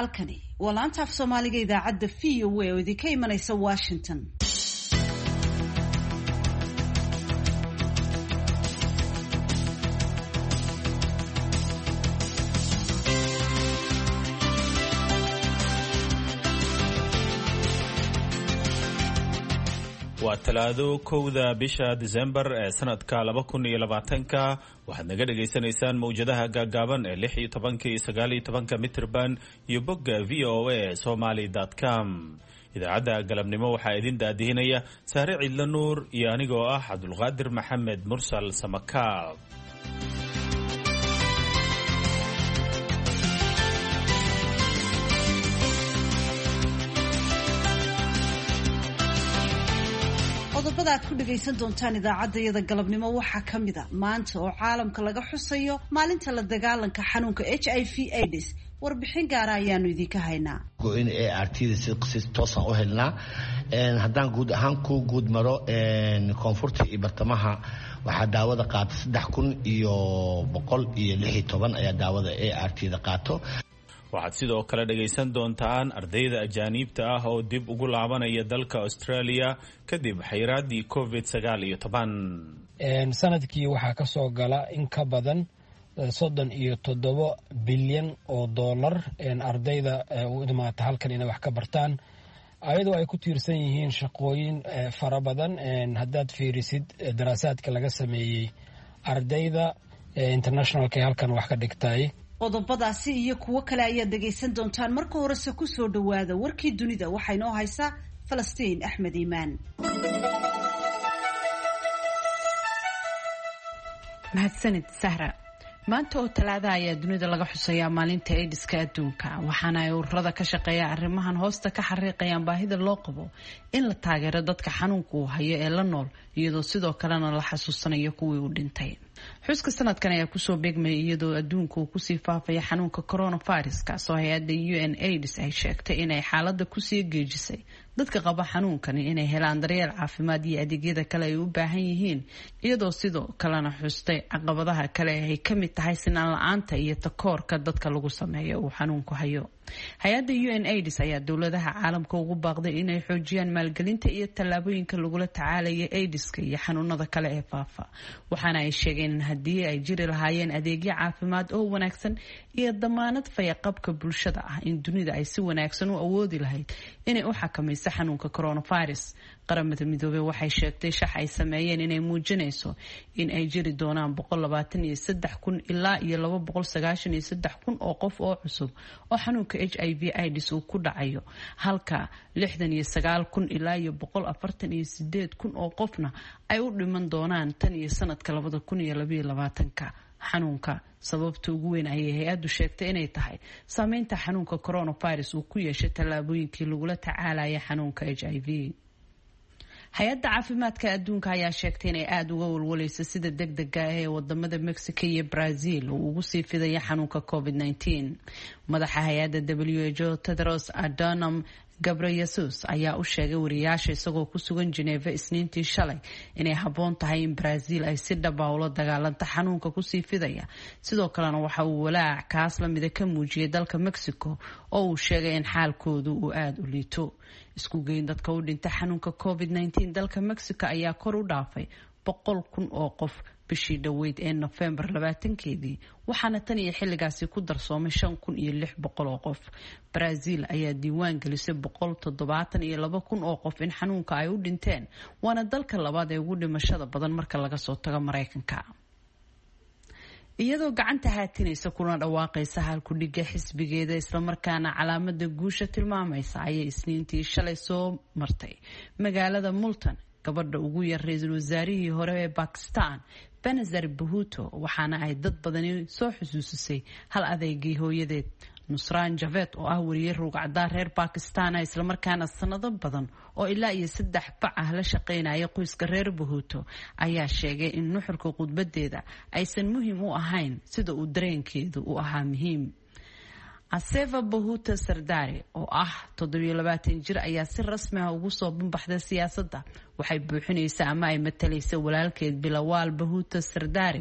halkani waa laanta af soomaaliga idaacadda v o a oo idinka imanaysa washington waa talaado kowda bisha disembar ee sanadka laba kun iyo labaatanka waxaad naga dhagaysanaysaan mawjadaha gaagaaban ee lix iyo tobanka iyo sagaal iyo tobanka mitrban iyo bogga v o a somaly com idaacadda galabnimo waxaa idin daadihinaya saare cidla nuur iyo anigoo ah cabdulqaadir maxamed mursal samakaab qodobada aad ku dhagaysan doontaan idaacadda iyada galabnimo waxaa ka mid a maanta oo caalamka laga xusayo maalinta la dagaalanka xanuunka h i v aids warbixin gaara ayaanu idinka haynaa in a r t da si toosaan u helnaa haddaan guud ahaan ku guud maro koonfurta iyo bartamaha waxaa daawada qaata saddex kun iyo boqol iyo lix iyo toban ayaa daawada a r t da qaato waxaad sidoo kale dhagaysan doontaan ardayda ajaaniibta ah oo dib ugu laabanaya dalka australia kadib xayraadii covid sagaal iyo toban sanadkii waxaa ka soo gala in ka badan soddon iyo toddobo bilyan oo dollar ardayda u imaata halkan inay wax ka bartaan ayadoo ay ku tiirsan yihiin shaqooyin fara badan haddaad fiirisid daraasaadka laga sameeyey ardayda internationalka ee halkan wax ka dhigtay qodobadaasi iyo kuwo kale ayaad dhagaysan doontaan marka horese kusoo dhowaada warkii dunida waxaa inoo haysaa falastiin axmed iimaan mahadsanid sahra maanta oo talaada ayaa dunida laga xusayaa maalinta aidiska adduunka waxaana ay ururada ka shaqeeya arrimahan hoosta ka xariiqayaan baahida loo qabo in la taageero dadka xanuunka uu hayo ee la nool iyadoo sidoo kalena la xasuusanayo kuwii uu dhintay xuska sanadkan ayaa kusoo beegmaya iyadoo adduunka uu kusii faafaya xanuunka coronavirus kaasoo hay-adda u n aids ay sheegtay inay xaalada kusii geejisay dadka qaba xanuunkani inay helaan daryeel caafimaad iyo adeegyada kale ay u baahan yihiin iyadoo sidoo kalena xustay caqabadaha kale ay ka mid tahay sinaan la-aanta iyo takoorka dadka lagu sameeyo uu xanuunku hayo hay-adda u n aids ayaa dowladaha caalamka ugu baaqday inay xoojiyaan maalgelinta iyo tallaabooyinka lagula tacaalaya aidiska iyo xanuunada kale ee faafa waxaana ay sheegeen in haddii ay jiri lahaayeen adeegyo caafimaad oo wanaagsan iyo damaanad fayaqabka bulshada ah in dunida ay si wanaagsan u awoodi lahayd inay u xakamayso xanuunka coronavirus qaramada midoobey waxay sheegtay shax ay sameeyeen inay muujinayso in ay jiri doonaan kun ilaa iyo kun oo qof oo cusub oo xanuunka h i v ids uu ku dhacayo halka kun ilaa iyo kun oo qofna ay u dhiman doonaan tan iyo sanadka ka xanuunka sababta ugu weyn ayay hay-addu sheegtay inay tahay saameynta xanuunka coronavirus uu ku yeeshay tallaabooyinkii lagula tacaalaya xanuunka h i v hay-adda caafimaadka adduunka ayaa sheegtay inay aada uga walwalayso sida deg dega ah ee wadamada mexico iyo brazil uu ugu sii fidaya xanuunka covid -19 madaxa hay-adda w h o tedros adonam gabreyesus ayaa u sheegay wariyaasha isagoo ku sugan geneva isniintii shalay inay habboon tahay in brazil ay si dhaba ula dagaalanta xanuunka kusii fidaya sidoo kalena waxa uu walaac kaas lamida ka muujiyay dalka mexico oo uu sheegay in xaalkoodu uu aada u liito isku geyn dadka u dhintay xanuunka covid -19 dalka mexico ayaa kor u dhaafay boqol kun oo qof bishii dhoweyd ee nofembar labaatankeedii waxaana tan iyo xilligaasi ku darsoomay shan kun iyo lix boqol oo qof brazil ayaa diiwaan gelisay boqol toddobaatan iyo laba kun oo qof in xanuunka ay u dhinteen waana dalka labaad ee ugu dhimashada badan marka laga soo tago maraykanka iyadoo gacanta haatinaysa kuna dhawaaqaysa halkudhiga xisbigeeda islamarkaana calaamada guusha tilmaamaysa ayay isniintii shalay soo martay magaalada multan gabadha ugu yar ra-iisul wasaarihii hore ee bakistan benazar bahuto waxaana ay dad badani soo xusuusisay hal adeegii hooyadeed nusraan javed oo ah wariye ruugcadaar reer bakistan ah islamarkaana sanado badan oo ilaa iyo saddex bac ah la shaqaynaya qoyska reer bahuto ayaa sheegay in nuxurka khudbadeeda aysan muhiim u ahayn sida uu dareenkeedu u ahaa muhiim aseva bahuta sardari oo ah toddobiyo labaatan jir ayaa si rasmi ah ugu soo banbaxday siyaasadda waxay buuxinaysa ama ay matalaysa walaalkeed bilawaal bahuta sardari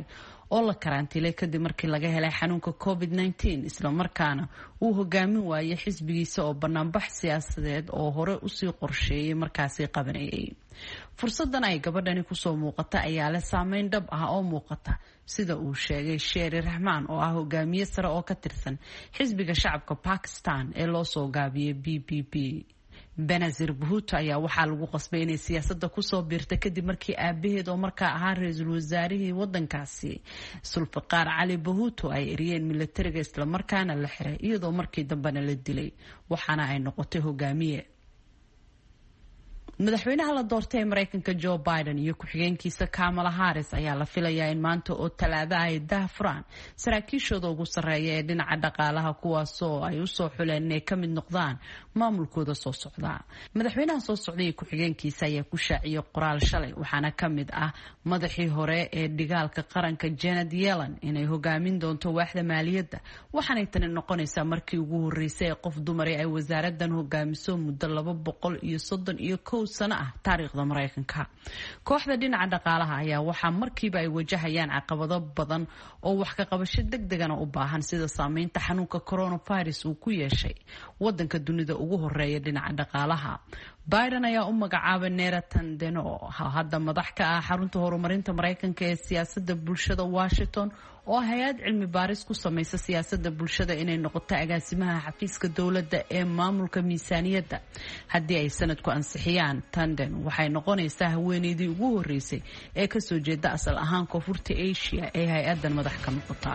oo la karantiilay kadib markii laga helay xanuunka covid -19 islamarkaana uu hogaamin waayay xisbigiisa oo banaanbax siyaasadeed oo hore usii qorsheeyay markaasi qabanayay fursadan ay gabadhani kusoo muuqata ayaa leh saameyn dhab ah oo muuqata sida uu sheegay sheeri raxmaan oo ah hogaamiye sare oo ka tirsan xisbiga shacabka bakistan ee loo soo gaabiyay b b b benazir bahuto ayaa waxaa lagu qasbay inay siyaasada kusoo biirta kadib markii aabaheed oo markaa ahaa ra-iisul wasaarihii wadankaasi sulfiqaar cali bahuto ay eriyeen milatariga islamarkaana la xiray iyadoo markii dambena la dilay waxaana ay noqotay hogaamiye madaxweynaha la doortay ee mareykanka joe biden iyo ku-xigeenkiisa kamala harris ayaa la filayaa in maanta oo talaada ay daahfuraan saraakiishooda ugu sarreeya ee dhinaca dhaqaalaha kuwaasoo ay usoo xuleen inay ka mid noqdaan maamulkooda soo socda madaxweynaha soo socday iyo ku-xigeenkiisa ayaa ku shaaciyay qoraal shalay waxaana ka mid ah madaxii hore ee dhigaalka qaranka janet yellen inay hogaamin doonto waaxda maaliyadda waxaanay tani noqonaysaa markii ugu horeysay ee qof dumari ay wasaaradan hogaamiso muddo laba boqol iyo soddon iyo kow sano ah taariikhda mareykanka kooxda dhinaca dhaqaalaha ayaa waxaa markiiba ay wajahayaan caqabado badan oo wax ka qabasho deg degana u baahan sida saameynta xanuunka coronavirus uu ku yeeshay wadanka dunida ugu horeeya dhinaca dhaqaalaha biden ayaa u magacaabay nera tandeno hadda madax ka ah xarunta horumarinta mareykanka ee siyaasada bulshada washington oo hay-ad cilmi baaris ku samaysa siyaasada bulshada inay noqoto agaasimaha xafiiska dowladda ee maamulka miisaaniyadda haddii ay sanadku ansixiyaan tanden waxay noqonaysaa haweeneydii ugu horeysay ee kasoo jeeda asal ahaan koonfurta asia ee hay-adan madax ka noqota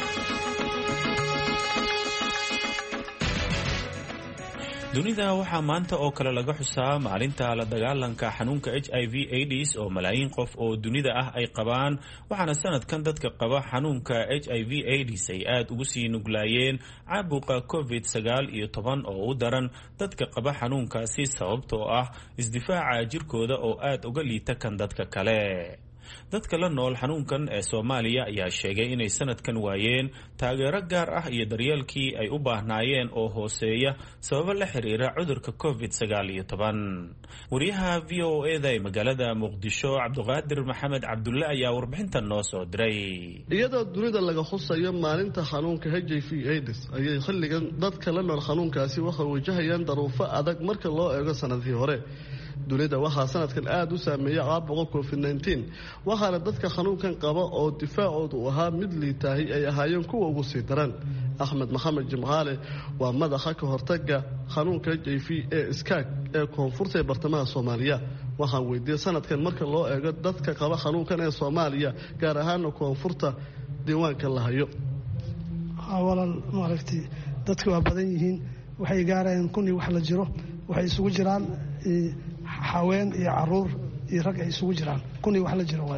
dunida waxaa maanta oo kale laga xusaa maalinta la dagaalanka xanuunka h i v aids oo malaayiin qof oo dunida ah ay qabaan waxaana sanadkan dadka qaba xanuunka h i v aids ay aada ugu sii nuglaayeen caabuqa covid sagaal iyo toban oo u daran dadka qaba xanuunkaasi sababtoo ah isdifaaca jirkooda oo aada uga liita kan dadka kale dadka la nool xanuunkan ee soomaaliya ayaa sheegay inay sanadkan waayeen taageero gaar ah iyo daryeelkii ay u baahnaayeen oo hooseeya sababo la xiriira cudurka covid sagaal iyo toban wariyaha v o eda ee magaalada muqdisho cabduqaadir maxamed cabdulle ayaa warbixintan noo soo diray iyadoo dunida laga xusayo maalinta xanuunka h i v aids ayay xilligan dadka la nool xanuunkaasi waxay wajahayaan daruufo adag marka loo eego sanadkii hore dunida waxaa sanadkan aada u saameeya caabuqa covid nteen waxaana dadka xanuunkan qaba oo difaacoodu ahaa mid liitaahi ay ahaayeen kuwa ugu sii daran axmed maxamed jimcaale waa madaxa ka hortaga xanuunka h i v ee iskaag ee koonfurta ee bartamaha soomaaliya waxaan weydiiyey sanadkan marka loo eego dadka qaba xanuunkan ee soomaaliya gaar ahaana koonfurta diiwaanka la hayo walaal maaragtay dadka waa badan yihiin waxay gaarayaan kun iyo wax la jiro waxay isugu jiraan haween iyo caruur iyo rag ay isugu jiraan kun iyo wax la jiro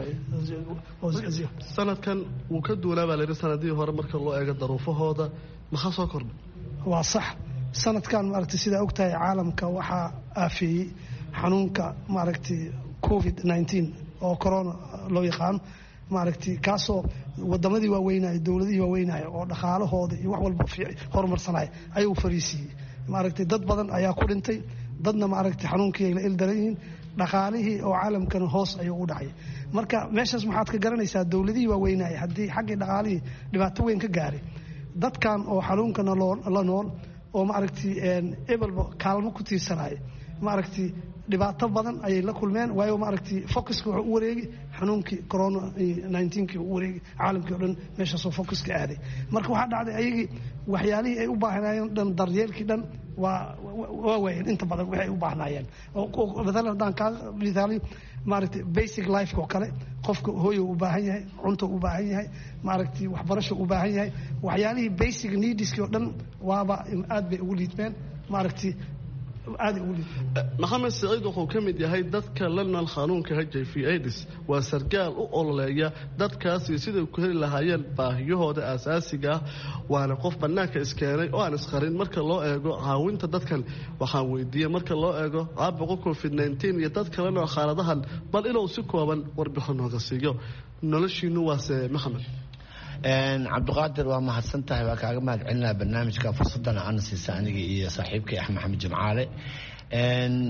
sanadkan wuu ka duunaa baa layidhi sanadihii hore marka loo eego daruufahooda maxaa soo kordhay waa sax sanadkan maaragtay sidaa ogtahay caalamka waxaa aafeeyey xanuunka maaragtay covid nteen oo corona loo yaqaano maaragtay kaasoo wadamadii waaweynaya dowladihii waaweynaya oo dhaqaalahooda iyo wax walba horumarsanaya ayuu fariisiiyey maaragtay dad badan ayaa ku dhintay dadna maaragtay xanuunkii ay la ildaran yihiin dhaqaalihii oo caalamkana hoos ayuu u dhacay marka meeshaas maxaad ka garanaysaa dowladihii waaweynaya haddii xaggii dhaqaalihii dhibaato weyn ka gaaray dadkan oo xanuunkana la nool oo maaragtay ebelba kaalmo ku tiirsanaya maaragtay dhibaato badan ayay la kulmeen waayo maaragtay focuska wuxuu u wareegi xanuunkii corona nnteenkii u wareegi caalamkii o dhan meeshaasoo focuska aaday marka waxaa dhacday ayagii waxyaalihii ay u baahnaayeen dhan daryeelkii dhan waa waa waayeen inta badan waxay u baahnaayeen maalan haddaan kaa misaaliyo maaragtay basic lifeka oo kale qofka hooyo u baahan yahay cunto u baahan yahay maaragtay waxbarasho u baahan yahay waxyaalihii basic neediskii oo dhan waaba aad bay ugu liidmeen maaragtay maxamed siciid wuxuu ka mid yahay dadka la nool xanuunka h i v aids waa sargaal u ololeeya dadkaasi siday ku heli lahaayeen baahiyahooda aasaasiga ah waana qof bannaanka iskeenay oo aan isqarin marka loo eego caawinta dadkan waxaan weydiiyey marka loo eego caabuqa covid nteen iyo dadka la nool xaaladahan bal inuu si kooban warbixin nooga siiyo noloshiinu waase maxamed cabdiqaadir waa mahadsan tahay waa kaaga mahad celinaa barnaamijka fursadana ana siisa aniga iyo saaxiibkay axmed maxamed jimcaale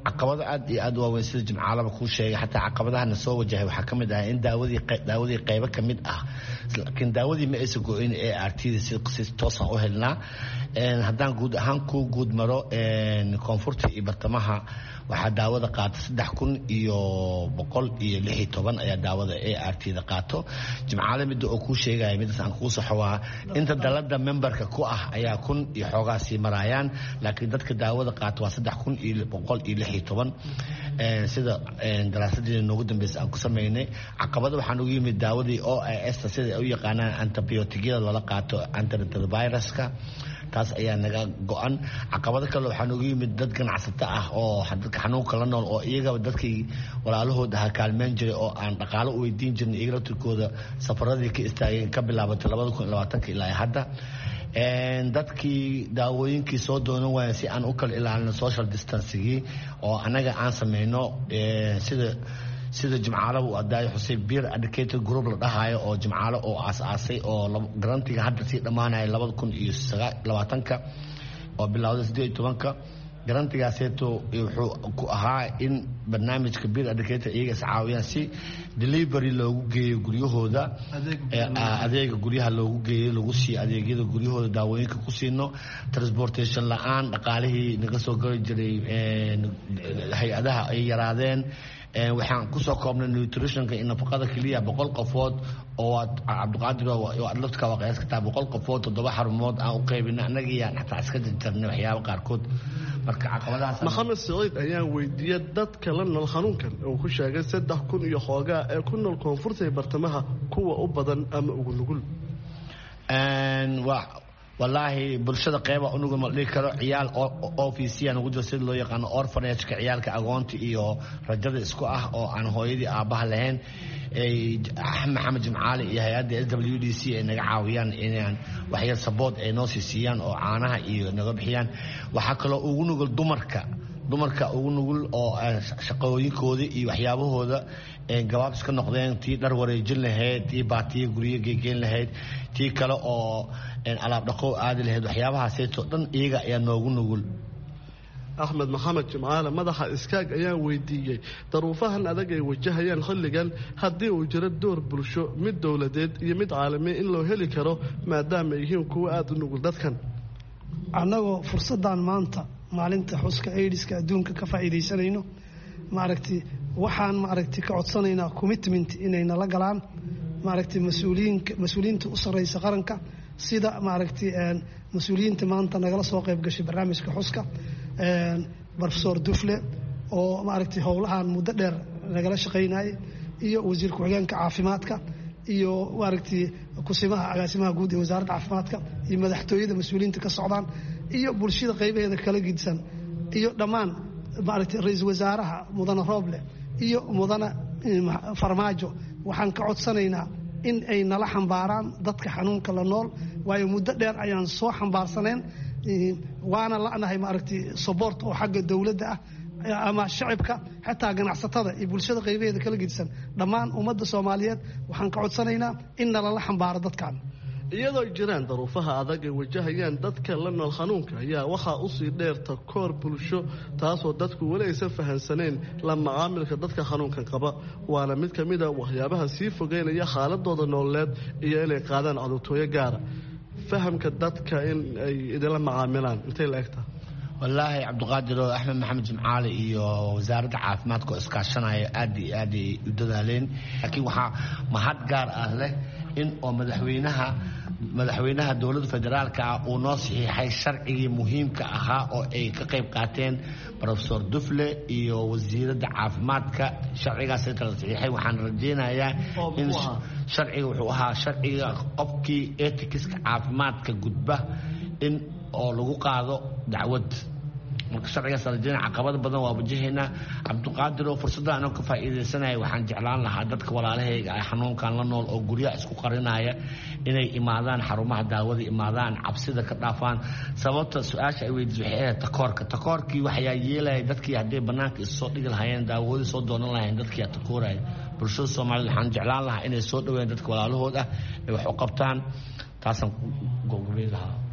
caqabado aad iyo aad u waaweyn sida jimcaalaba kuu sheegay xataa caqabadahana soo wajahay waxaa ka mid ah in daawadii daawadii qaybo ka mid ah laakiin daawadii ma aysan go-in ee artida si toosaan u helnaa haddaan guud ahaan ku guud maro koonfurta iyo bartamaha waxaa daawada qaata saddex kun iyo boqol iyo lix iyo toban ayaa daawada a r t da qaato jimcaale midda oo kuu sheegaya midaas aan kuu saxo waa inta dalada memberka ku ah ayaa kun iyo xoogaa sii maraayaan laakiin dadka daawada qaata waa saddex kun iyo boqol iyo lix iyo toban sida daraasadeeda noogu dambeysa aan ku sameynay caqabada waxaan ugu yimid daawadii o i s sida ay u yaqaanaan antibiotigyada lala qaato antiretroviruska taas ayaa naga go-an caqabado kale waxaa noogu yimid dad ganacsato ah oo dadka xanuunka la nool oo iyagaba dadkii walaalahood aha kaalmeyn jiray oo aan dhaqaalo u weydiin jirnay iyaga laftirkooda safaradii ka istaageen ka bilaabatay labada kun iyo labaatanka ilaa hadda dadkii daawooyinkii soo doonan waaya si aan u kala ilaalino social distancigii oo anaga aan sameyno sida sida jimcaalo uu adaayo xuseen beer educated group la dhahayo oo jimcaalo oo aas-aasay oo garantiga hadda sii dhammaanaya labada kun iyo labaatanka oo bilowda siddeed iyo tobanka garantigaaseeto wuxuu ku ahaa in barnaamijka beer educator iyaga iscaawiyaan si delivery loogu geeyo guryahooda adeega guryaha loogu geeyo lagu siiyo adeegyada guryahooda daawooyinka ku siino transportation la-aan dhaqaalihii naga soo gari jiray hay-adaha ay yaraadeen waxaan kusoo koobnay nutritionka iyo nafaqada keliya boqol qofood oo cabdiqaadir adladka waa qiyaas kartaa boqol qofood toddoba xarumood aan u qaybina annagiyaan xataa iska jarjarnay waxyaaba qaarkood marka caqabadahaas maxamed saciid ayaan weydiiyey dadka la nool xanuunkan uu ku sheegay saddex kun iyo xoogaa ee ku nool koonfurta iyo bartamaha kuwa u badan ama ugu nugul wallaahi bulshada qeyba unuga ma dhihi karo ciyaal ofisiya ugu jiro sida loo yaqaano orfanageka ciyaalka agoonta iyo rajada isku ah oo aan hooyadii aabbaha lahayn maxamed jimcaali iyo hay-adda s w d c ay naga caawiyaan inaan waxyar sabood ay noo sii siiyaan oo caanaha iyo naga bixiyaan waxaa kaloo ugu nugul dumarka dumarka ugu nugul oo shaqooyinkooda iyo waxyaabahooda gabaab iska noqdeen tii dhar wareejin lahayd tii baatiya guryo geegeyn lahayd tii kale oo alaab dhaqow aadi lahayd waxyaabahaaseytoo dhan iyaga ayaa noogu nugul axmed maxamed jimcaale madaxa iskaag ayaan weydiiyey daruufahan adag ay wajahayaan xilligan haddii uu jiro door bulsho mid dowladeed iyo mid caalami in loo heli karo maadaama ay yihiin kuwo aada u nugul dadkan annagoo fursaddan maanta maalinta xuska aidiska adduunka ka faa'iidaysanayno maaragtay waxaan maaragtay ka codsanaynaa commitment inay nala galaan maaragtay mas-uuliyiinka mas-uuliyiinta u sarreysa qaranka sida maaragtay mas-uuliyiinta maanta nagala soo qayb gashay barnaamijka xuska profesor dufle oo maaragtay howlahan muddo dheer nagala shaqaynayay iyo wasiir ku-xigeenka caafimaadka iyo maaragtay kusimaha agaasimaha guud ee wasaaradda caafimaadka iyo madaxtooyada mas-uuliyiinta ka socdaan iyo bulshada qaybaheeda kala gidsan iyo dhammaan maaragtay ra-iisul wasaaraha mudane rooble iyo mudane farmaajo waxaan ka codsanaynaa in ay nala xambaaraan dadka xanuunka la nool waayo muddo dheer ayaan soo xambaarsaneen waana la'nahay maaragtay sobort oo xagga dowladda ah ama shacibka xataa ganacsatada iyo bulshada qaybaheeda kala gedisan dhammaan ummadda soomaaliyeed waxaan ka codsanaynaa in nalala xambaaro dadkan iyadoo ay jiraan daruufaha adag ay wajahayaan dadka la nool xanuunka ayaa waxaa usii dheerta koor bulsho taasoo dadku weli aysan fahansaneen la macaamilka dadka xanuunkan qaba waana mid ka mid a waxyaabaha sii fogeynaya xaaladooda nololeed iyo inay qaadaan codurtooyo gaara fahamka dadka in ay idinla macaamilaan intay la egtaa wallaahi cabdiqaadir oo axmed maxamed jimcaali iyo wasaaradda caafimaadka oo iskaashanaya aad iyo aad ay u dadaaleen laakiin waxaa mahad gaar ah leh in oo madaxweynaha madaxweynaha dowladda federaalka ah uu noo saxiixay sharcigii muhiimka ahaa oo ay ka qayb qaateen profesor dufle iyo wasiiradda caafimaadka sharcigaasay kala saxiixay waxaan rajaynayaa in sharciga wuxuu ahaa sharciga qofkii etikiska caafimaadka gudba in oo lagu qaado dacwad marka sharcigaas rajayna caqabado badan waa wajahaynaa cabdiqaadir oo fursadda anoo ka faa'iidaysanaya waxaan jeclaan lahaa dadka walaalahayga ah xanuunkan la nool oo guryaha isku qarinaya inay imaadaan xarumaha daawada imaadaan cabsida ka dhaafaan sababta su-aasha ay weydiis waxay ahayd takoorka takoorkii waxayaa yeelaya dadkii hadday bannaanka issoo dhigi lahaayeen daawadii soo doonan lahayeen dadkii aa takooraya bulshada soomaaliyed waxaan jeclaan lahaa inay soo dhaweeyaan dadka walaalahood ah ay wax u qabtaan taasaan gogobay lahaa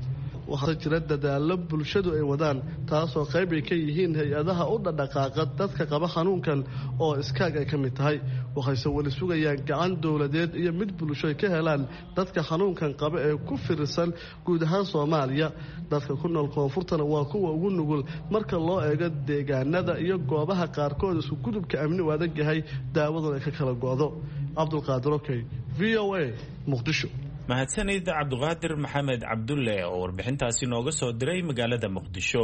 waxaa jira dadaalo bulshadu ay wadaan taasoo qayb ay ka yihiin hay-adaha u dhadhaqaaqa dadka qaba xanuunkan oo iskaag ay ka mid tahay waxayse weli sugayaan gacan dowladeed iyo mid bulsho ay ka helaan dadka xanuunkan qaba ee ku firirsan guud ahaan soomaaliya dadka ku nool koonfurtana waa kuwa ugu nugul marka loo eego deegaanada iyo goobaha qaarkood isku gudubka amni u adag yahay daawaduna ay ka kala go'do cabdulqaadir okey v o a muqdisho mahadsanid cabduqaadir maxamed cabdulle oo warbixintaasi nooga soo diray magaalada muqdisho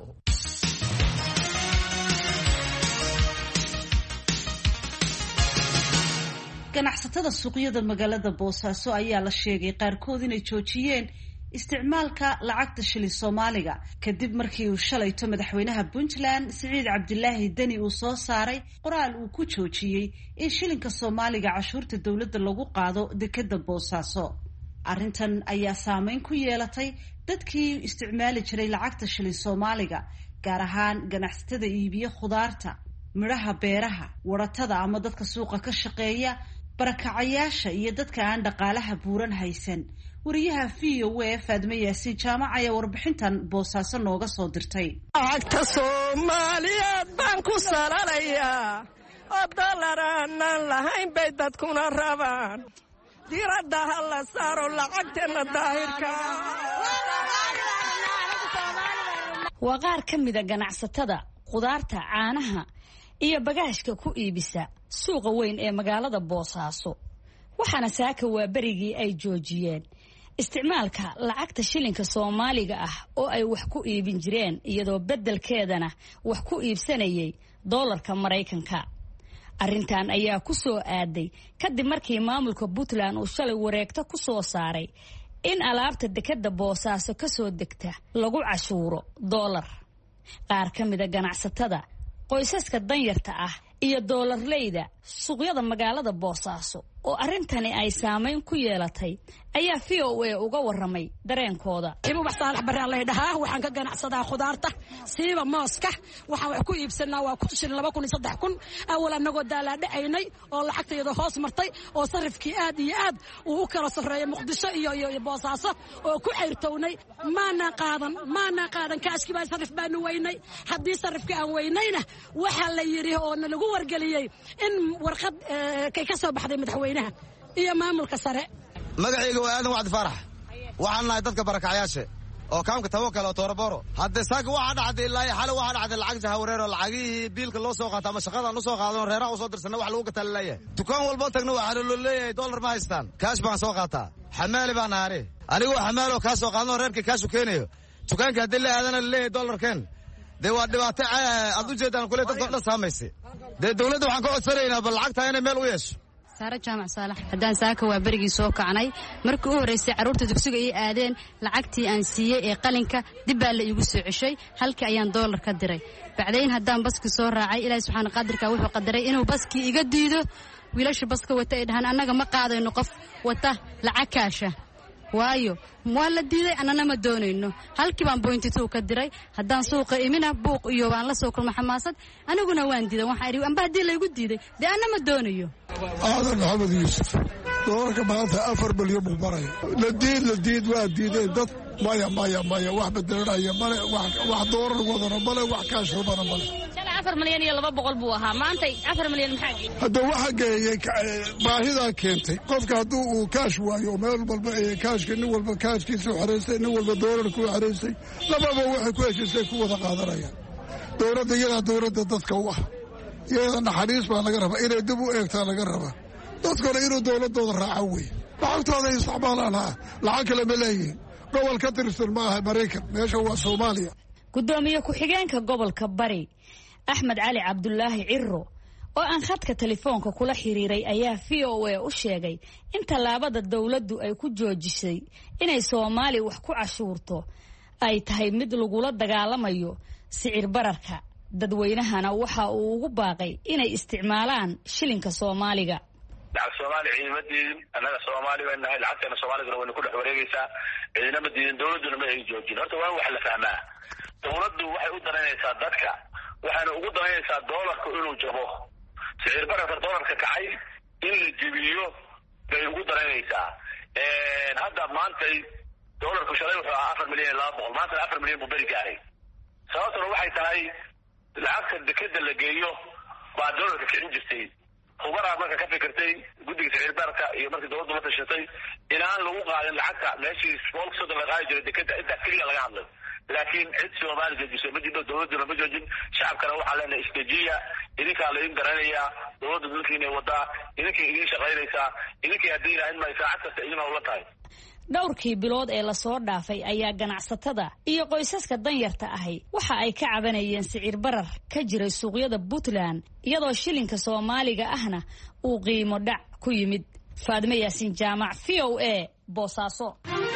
ganacsatada suuqyada magaalada boosaaso ayaa la sheegay qaarkood inay joojiyeen isticmaalka lacagta shilin soomaaliga kadib markii uu shalayto madaxweynaha puntland siciid cabdilaahi deni uu soo saaray qoraal uu ku joojiyey in shilinka soomaaliga cashuurta dowladda lagu qaado dekeda boosaaso arrintan ayaa saameyn ku yeelatay dadkii isticmaali jiray lacagta shilin soomaaliga gaar ahaan ganacsatada iibiye khudaarta midhaha beeraha waratada ama dadka suuqa ka shaqeeya barakacayaasha iyo dadka aan dhaqaalaha buuran haysan wariyaha v o a faadme yaasiin jaamac ayaa warbixintan boosaaso nooga soo dirtay lacagta soomaaliyeed baan ku salalayaa oo dollar aanaan lahayn bay dadkuna rabaan diradda ha la saaro lacagteenna daahirka waa qaar ka mida ganacsatada khudaarta caanaha iyo bagaashka ku iibisa suuqa weyn ee magaalada boosaaso waxaana saaka waa berigii ay joojiyeen isticmaalka lacagta shilinka soomaaliga ah oo ay wax ku iibin jireen iyadoo beddelkeedana wax ku iibsanayay doolarka maraykanka arrintan ayaa ku soo aaday kadib markii maamulka puntland uu shalay wareegto ku soo saaray in alaabta dekadda boosaaso ka soo degta lagu cashuuro doolar qaar ka mida ganacsatada qoysaska danyarta ah iyo doolarleyda suuqyada magaalada boosaaso oo arrintani ay saamayn ku yeelatay ayaa v o a uga waramay dareenkooda ibubax saalax baraan laydhahaa waxaan ka ganacsadaa khudaarta siiba mooska waxaan wax ku iibsanaa waa ku shilin laba kun iyo saddex kun awal annagoo daalaadhacaynay oo lacagtayada hoos martay oo sarifkii aad iyo aad uu u kala safreeyay muqdisho iyo iyo boosaaso oo ku cayrtownay maanaa qaadan maanaa qaadan kaashkii baa sarif baanu weynay haddii sarifkii aan weynayna waxaa la yidhi oo na lagu wargeliyey in warqad kay ka soo baxday madaxweynaha iyo maamulka sare magacayga waa aadan wacdi faarax waxaan nahay dadka barakacyaasha oo kaamka tawakal oo tooraboro hadde saaka waxaa dhacday ilaa xale waxaa dhacday lacag jahawareer oo lacagihii biilka loo soo qaata ama shaqadaan u soo qaadan oo reeraha u soo dirsanna wax lagu gataa laleeyahay dukaan walboo tagna waxaa loo leeyahay dollar ma haystaan kaash baan soo qaataa xamaali baan naare anigoo xamaaloo kaa soo qaadan oo reerkii kaashu keenayo dukaanka haddii la aadana laleeyahay dollarkeen dee waa dhibaato aad u jeedaan kule dadkao dhan saamaysay dee dowladda waxaan ka codsanaynaa bal lacagtaa inay meel u yeesho saare jaamac saalax haddaan saaka waa berigii soo kacnay markii u horraysay carruurta dugsiga ii aadeen lacagtii aan siiyey ee qalinka dib baa la iigu soo ceshay halkii ayaan doolar ka diray bacdayn haddaan baskii soo raacay ilaahi subxaana qaadirka wuxuu qadaray inuu baskii iga diido wiilasha baska wata ay dhahaan annaga ma qaadayno qof wata lacag kaasha waayo waa la diiday annana ma doonayno halkii baan boyntituu ka diray haddaan suuqa imina buuq iyo waan la soo kulma xamaasad aniguna waan diiday waxaan idhi amba haddii laygu diiday dee anna ma doonayo aadan maxamed yuusuf doolarka maanta afar milyan buu maraya la diid la diid waa diideen dad maya maya maya wax bedelanaya male wax doolar wadana male wax kaash rubana male afar milyan iyo laba boqol buu ahaa maanta afar milyan maxaa hadda waxa geeyey baahidaa keentay qofka hadduu uu kaash waayo meel walba kaashka nin walba kaashkiisa u xeraystay nin walba doolarka u xeraystay lababa waxay ku heshiisay ku wada qaadanayaan dowladda iyadaa dowladda dadka u ah iyada naxariis baa laga rabaa inay dib u eegtaa laga rabaa dadkuna inuu dowladooda raaco wey lacagtooda isticmaalaan ha lacag kale ma leeyihin gobol ka tirsan ma aha maraykan meesha waa soomaaliya gudoomiye ku-xigeenka gobolka bari axmed cali cabdulaahi ciro oo aan khadka telefoonka kula xiriiray ayaa v o a u sheegay in tallaabada dowladdu ay ku joojisay inay soomaaliya wax ku cashuurto ay tahay mid lagula dagaalamayo sicir bararka dadweynahana waxa uu ugu baaqay inay isticmaalaan shilinka soomaaliga lacag soomaaliya ciidama diidin annaga soomaali bay nahay lacagteena soomaaligana wayna ku dhex wareegaysaa ciidama diidin dowladduna ma ay joojin horta waa in wax la fahmaa dowladdu waxay u danaynaysaa dadka waxayna ugu danaynaysaa doolarku inuu jabo sicir bararka doolarka kacay in la jebiyo bay ugu danaynaysaa hadda maantay doolarku shalay wuxuu ahaa afar milyan iyo laba boqol maantana afar milyan buu beri gaaray sababtuna waxay tahay lacagta dekeda la geeyo baa doolarka kicin jirtay hubaraa marka ka fikirtay guddiga sicir barka iyo markii dowladdu la tashatay inaan lagu qaadin lacagta meeshii boolka soddon la qaadi jiray dekeda intaas keliya laga hadlay laakiin cid soomaali joojisay ma jirto dowladduna ma joojin shacabkana waxaa leenahay istejiya idinkaa laydin garanayaa dowladda dalkiinay wadaa idinkay idiin shaqaynaysaa idinkay haddii ilaahin may saacad kasta idin hawla tahay dhowrkii bilood ee lasoo dhaafay ayaa ganacsatada iyo qoysaska danyarta ahi waxa ay ka cabanayeen sicir barar ka jiray suuqyada puntland iyadoo shilinka soomaaliga ahna uu qiimo dhac ku yimid faadimo yaasiin jaamac v o a boosaaso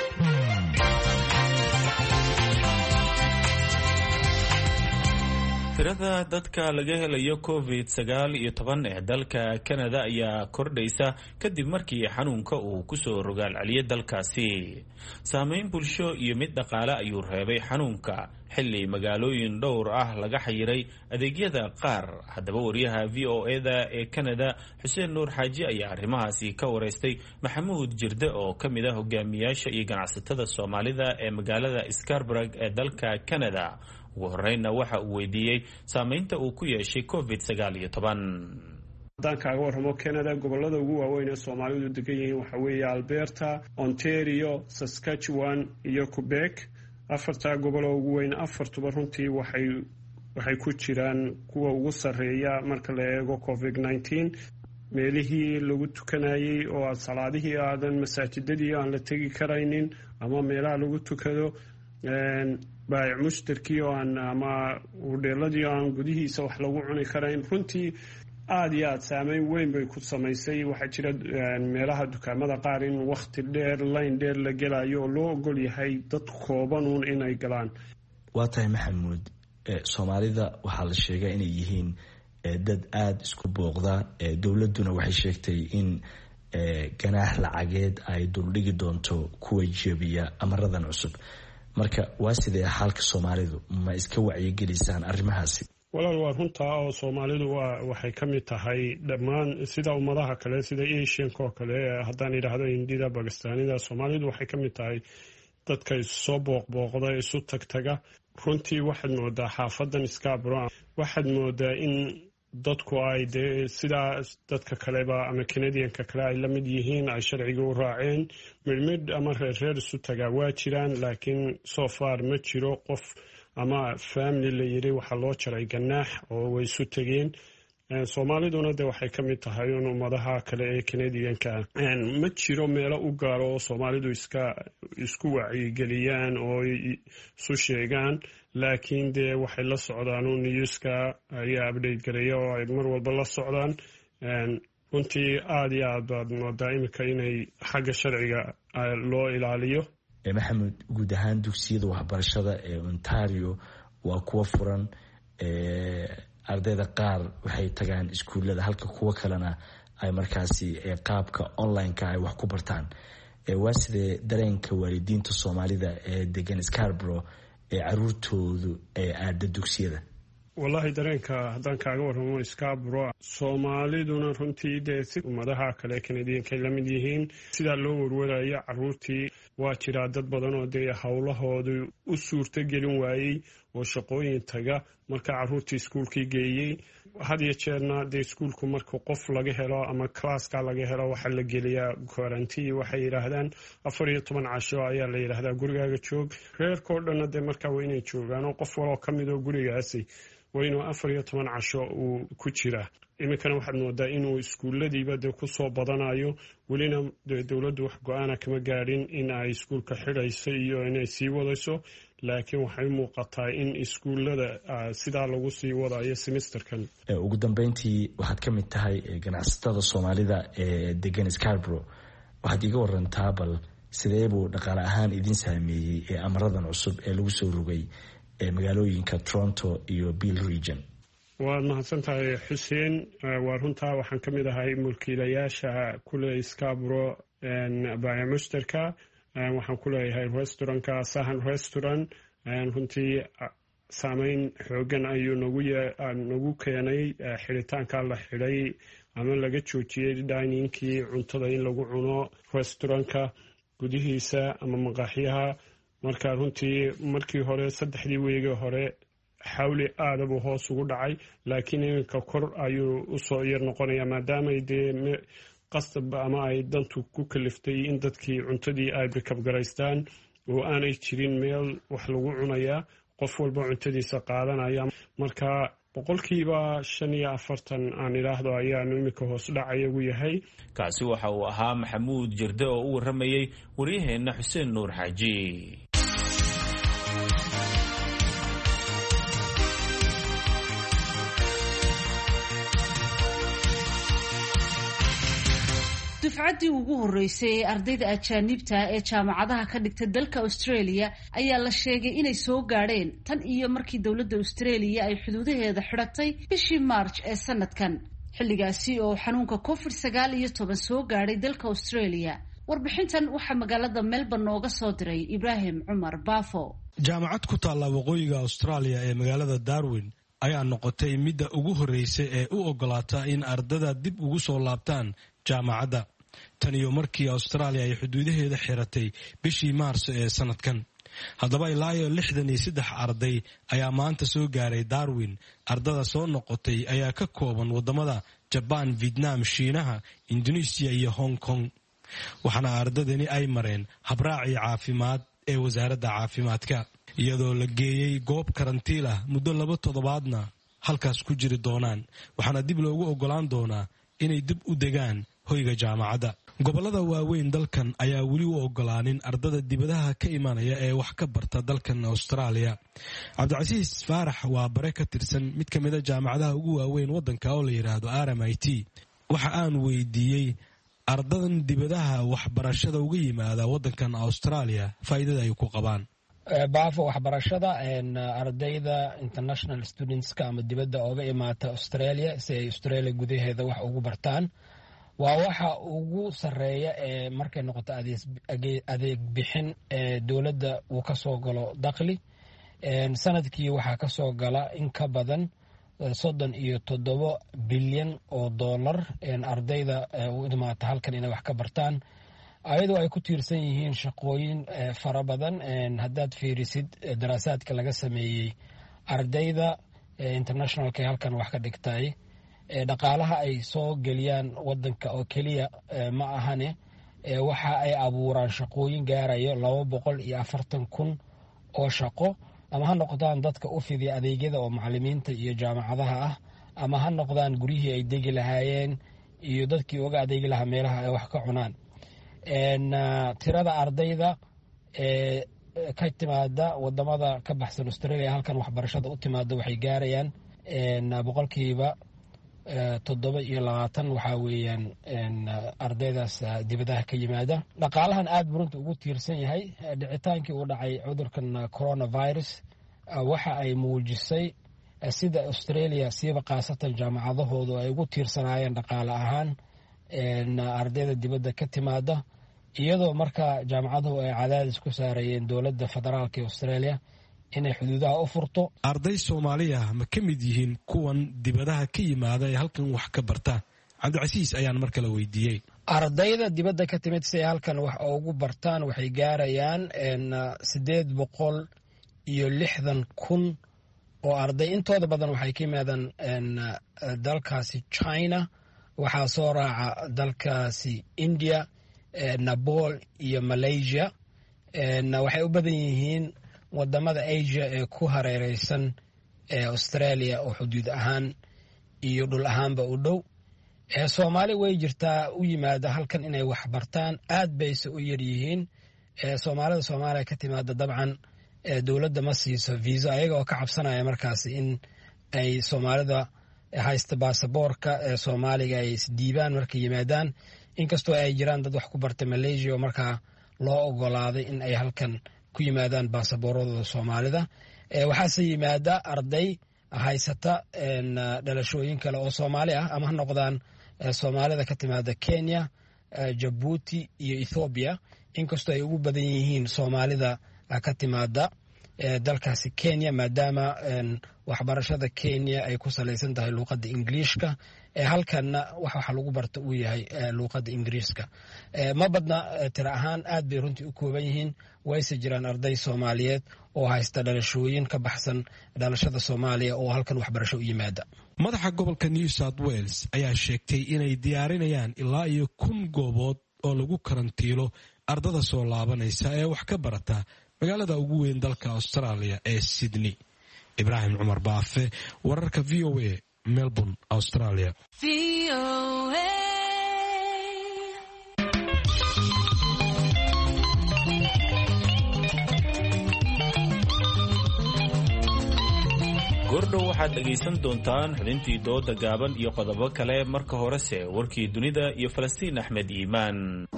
tirada dadka laga helayo covid sagaal iyo toban ee dalka canada ayaa kordhaysa kadib markii xanuunka uu kusoo rogaal celiyay dalkaasi saameyn bulsho iyo mid dhaqaale ayuu reebay xanuunka xilli magaalooyin dhowr ah laga xayiray adeegyada qaar haddaba wariyaha v o eda ee canada xuseen nuur xaaji ayaa arrimahaasi ka wareystay maxamuud jirde oo ka mid ah hogaamiyaasha iyo ganacsatada soomaalida ee magaalada scarburg ee dalka canada ugu horeynna waxa uu weydiiyey saameynta uu ku yeeshay covid sagaal iyo toban haddaan kaaga warramo canada gobolada ugu waaweyn ee soomaalidu degan yihiin waxaa weeye alberta ontario saskatchewan iyo quebec afartaa goboloo ugu weyn afartuba runtii waxay waxay ku jiraan kuwa ugu sarreeya marka la eego covid nneteen meelihii lagu tukanayey oo aad salaadihii aadan masaajidadii aan la tegi karaynin ama meelaha lagu tukado baayic mushtarkii oo aan ama hudheeladii oo aan gudihiisa wax lagu cuni karayn runtii aada iyo aada saameyn weyn bay ku samaysay waxaa jira meelaha dukaamada qaar in wakhti dheer layn dheer la gelayo oo loo ogol yahay dad koobanuun inay galaan waa tahay maxamuud soomaalida waxaa la sheegaa inay yihiin dad aada isku booqda dowladduna waxay sheegtay in ganaax lacageed ay duldhigi doonto kuwa jebiya amaradan cusub marka waa sidee xaalka soomaalidu ma iska wacyigelisaan arrimahaasi walaal waa runtaa oo soomaalidu waa waxay ka mid tahay dhammaan sida ummadaha kale sida asianka oo kale haddaan idhaahdo hindida bakistaanida soomaalidu waxay ka mid tahay dadka isusoo booqbooqda isu tagtaga runtii waxaad moodaa xaafadan scabro waxaad moodaa in dadku ay dee sidaa dadka kaleba ama canadianka kale ay la mid yihiin ay sharciga u raaceen midhmidh ama reerreer isu tagaa waa jiraan laakiin so far ma jiro qof ama family la yiri waxaa loo jaray ganaax oo way isu tegeen soomaaliduna de waxay ka mid tahay un ummadaha kale ee canadianka ma jiro meelo u gaaro oo soomaalidu iska isku wacyigeliyaan oo isu sheegaan laakiin dee waxay la socdaan un newska ayaa update gareeya oo ay mar walba la socdaan runtii aada iyo aad baad moodaa iminka inay xagga sharciga loo ilaaliyo maxamed guud ahaan dugsiyada waxbarashada ee ontario waa kuwa furan ardayda qaar waxay tagaan iskuullada halka kuwo kalena ay markaasi qaabka online-ka ay wax ku bartaan waa sidee dareenka waalidiinta soomaalida ee degan scarbro ee caruurtoodu ee aada dugsiyada wallaahi dareenka haddaan kaaga warramo scarbro soomaaliduna runtii dee si ummadaha kale canadiankay la mid yihiin sidaa loo warwarayo caruurtii waa jiraa dad badan oo dee howlahoodu u suurto gelin waayey oo shaqooyin taga marka caruurtii iskuulkii geeyey had iyo jeerna dee iskuulku marka qof laga helo ama classka laga helo waxaa la geliyaa quarantii waxay yidhaahdaan afar iyo toban casho ayaa la yidhaahdaa gurigaaga joog reerkao dhanna dee markaa waa inay joogaanoo qof waloo ka mid oo gurigaasi waa inuu afar iyo toban casho uu ku jiraa iminkana waxaad moodaa inuu iskuulladiiba dee kusoo badanayo welina dee dowladdu wax go-aana kama gaadhin in ay iskuulka xidhayso iyo inay sii wadayso laakiin waxay muuqataa in iskuullada sidaa lagu sii wadayo semesterkan ugu dambeyntii waxaad ka mid tahay ganacsatada soomaalida ee degan scarbro waxaad iga warantaa bal sidee buu dhaqaale ahaan idin saameeyey ee amaradan cusub ee lagu soo rogay ee magaalooyinka toronto iyo bill region waad mahadsan tahay xuseen waa runtaa waxaan ka mid ahay mulkiilayaasha kule scarbro baaya mushtarka waxaan ku leeyahay restaurantka sahan restaurant runtii saameyn xoogan ayuu nagu keenay xidhitaanka la xidhay ama laga joojiyey diningkii cuntada in lagu cuno restaurantka gudihiisa ama maqaaxyaha marka runtii markii hore saddexdii weegii hore xawli aada buu hoos ugu dhacay laakiin iminka kor ayuu usoo yar noqonaya maadaamay dee qasab ama ay dantu ku kaliftay in dadkii cuntadii ay bikabgaraystaan oo aanay jirin meel wax lagu cunayaa qof walba cuntadiisa qaadanaya marka boqolkiiba shan iyo afartan aan idhaahdo ayaanu iminka hoos dhacayagu yahay kaasi waxa uu ahaa maxamuud jirde oo u warramayey waryaheenna xuseen nuur xaaji dufcaddii ugu horreysay ee ardayda ajaanibta ee jaamacadaha ka dhigta dalka australia ayaa la sheegay inay soo gaadheen tan iyo markii dowladda australia ay xuduudaheeda xidhatay bishii march ee sanadkan xilligaasi oo xanuunka covid sagaal iyo toban soo gaadhay dalka australia warbixintan waxaa magaalada melbourne nooga soo diray ibraahim cumar baafo jaamacad ku taalla waqooyiga australia ee magaalada darwin ayaa noqotay midda ugu horreysa ee u ogolaata in ardada dib ugu soo laabtaan jaamacadda tan iyo markii austraaliya ay xuduudaheeda xiratay bishii maarso ee sanadkan haddaba ilaa iyo lixdan iyo saddex arday ayaa maanta soo gaaray darwin ardada soo noqotay ayaa ka kooban waddamada jabaan vietnam shiinaha indonesiya iyo hong kong waxaana ardadani ay mareen habraacii caafimaad ee wasaaradda caafimaadka iyadoo la geeyey goob karantiil ah muddo laba toddobaadna halkaas ku jiri doonaan waxaana dib loogu ogolaan doonaa inay dib u degaan hoyga jaamacadda gobollada waaweyn dalkan ayaa weli u ogolaanin ardada dibadaha ka imanaya ee wax ka barta dalkan austraaliya cabdicasiis faarax waa bare ka tirsan mid ka mida jaamacadaha ugu waaweyn waddanka oo la yidhaahdo r m i t waxa aan weydiiyey ardadan dibadaha waxbarashada uga yimaada waddankan austraaliya faa'iidada ay ku qabaan baafo waxbarashada ardayda international studentska ama dibadda ooga imaata australia si ay australia gudaheeda wax ugu bartaan waa waxa ugu sareeya ee markay noqoto adeeg bixin ee dowladda uu ka soo galo dakhli sanadkii waxaa ka soo gala in ka badan soddon iyo toddobo bilyan oo dollar ardayda u imaata halkan inay wax ka bartaan ayadoo ay ku tiirsan yihiin shaqooyin fara badan haddaad fiirisid daraasaadka laga sameeyey ardayda internationalka halkan wax ka dhigtay dhaqaalaha ay soo geliyaan wadanka oo keliya ma ahane waxa ay abuuraan shaqooyin gaarayo laba boqol iyo afartan kun oo shaqo ama ha noqdaan dadka u fidiya adeegyada oo macalimiinta iyo jaamacadaha ah ama ha noqdaan guryihii ay degi lahaayeen iyo dadkii uga adeegi lahaa meelaha ay wax ka cunaan tirada ardayda ee ka timaada wadamada ka baxsan australia halkan waxbarashada u timaada waxay gaarayaan boqolkiiba toddoba iyo labaatan waxaa weeyaan ardaydaas dibadaha ka yimaada dhaqaalahan aad burunta ugu tiirsan yahay dhicitaankii uu dhacay cudurkan coronavirus waxa ay muujisay sida australia siiba khaasatan jaamacadahoodu ay ugu tiirsanaayeen dhaqaale ahaan ardayda dibadda ka timaada iyadoo marka jaamacaduhu ay cadaadis ku saarayeen dowladda federaalka ee australia inay xuduudaha u furto arday soomaaliya ma ka mid yihiin kuwan dibadaha ka yimaada ee halkan wax ka barta cabdicasiis ayaan mar kale weydiiyey ardayda dibadda ka timid si ay halkan wax ugu bartaan waxay gaarayaan siddeed boqol iyo lixdan kun oo arday intooda badan waxay ka yimaadaan dalkaasi china waxaa soo raaca dalkaasi india napol iyo malaysia waxay u badan yihiin wadamada asia ee ku hareereysan ee australia oo xuduud ahaan iyo dhul ahaanba u dhow soomaali way jirtaa u yimaada halkan inay wax bartaan aad bayse u yaryihiin soomaalida soomaaliya ka timaada dabcan dowladda ma siiso viisa ayaga oo ka cabsanaya markaas in ay soomaalida haysta baasaboorka ee soomaaliga ay isdiibaan markay yimaadaan inkastoo ay jiraan dad wax ku barta malaysia oo markaa loo ogolaaday in ay halkan ku yimaadaan baasaboorradooda soomaalida waxaase yimaada arday haysata dhalashooyin kale oo soomaali ah ama ha noqdaan soomaalida ka timaada kenya jabuuti iyo ethoobiya inkastoo ay ugu badan yihiin soomaalida ka timaada dalkaasi kenya maadaama waxbarashada kenya ay ku salaysan tahay luuqadda ingiliishka halkanna waxa lagu barta uu yahay luuqadda ingiriiska ma badna tira ahaan aad bay runtii u kooban yihiin wayse jiraan arday soomaaliyeed oo haysta dhalashooyin ka baxsan dhalashada soomaaliya oo halkan waxbarasho u yimaada madaxa gobolka new south wales ayaa sheegtay inay diyaarinayaan ilaa iyo kun goobood oo lagu karantiilo ardada soo laabanaysa ee wax ka barata magaalada ugu weyn dalka australia ee sydney ibraahim cumar baafe wararka v o a melbourne australia goordhow waxaad dhegaysan doontaan xubintii dooda gaaban iyo qodobo kale marka horese warkii dunida iyo falastiin axmed iimaan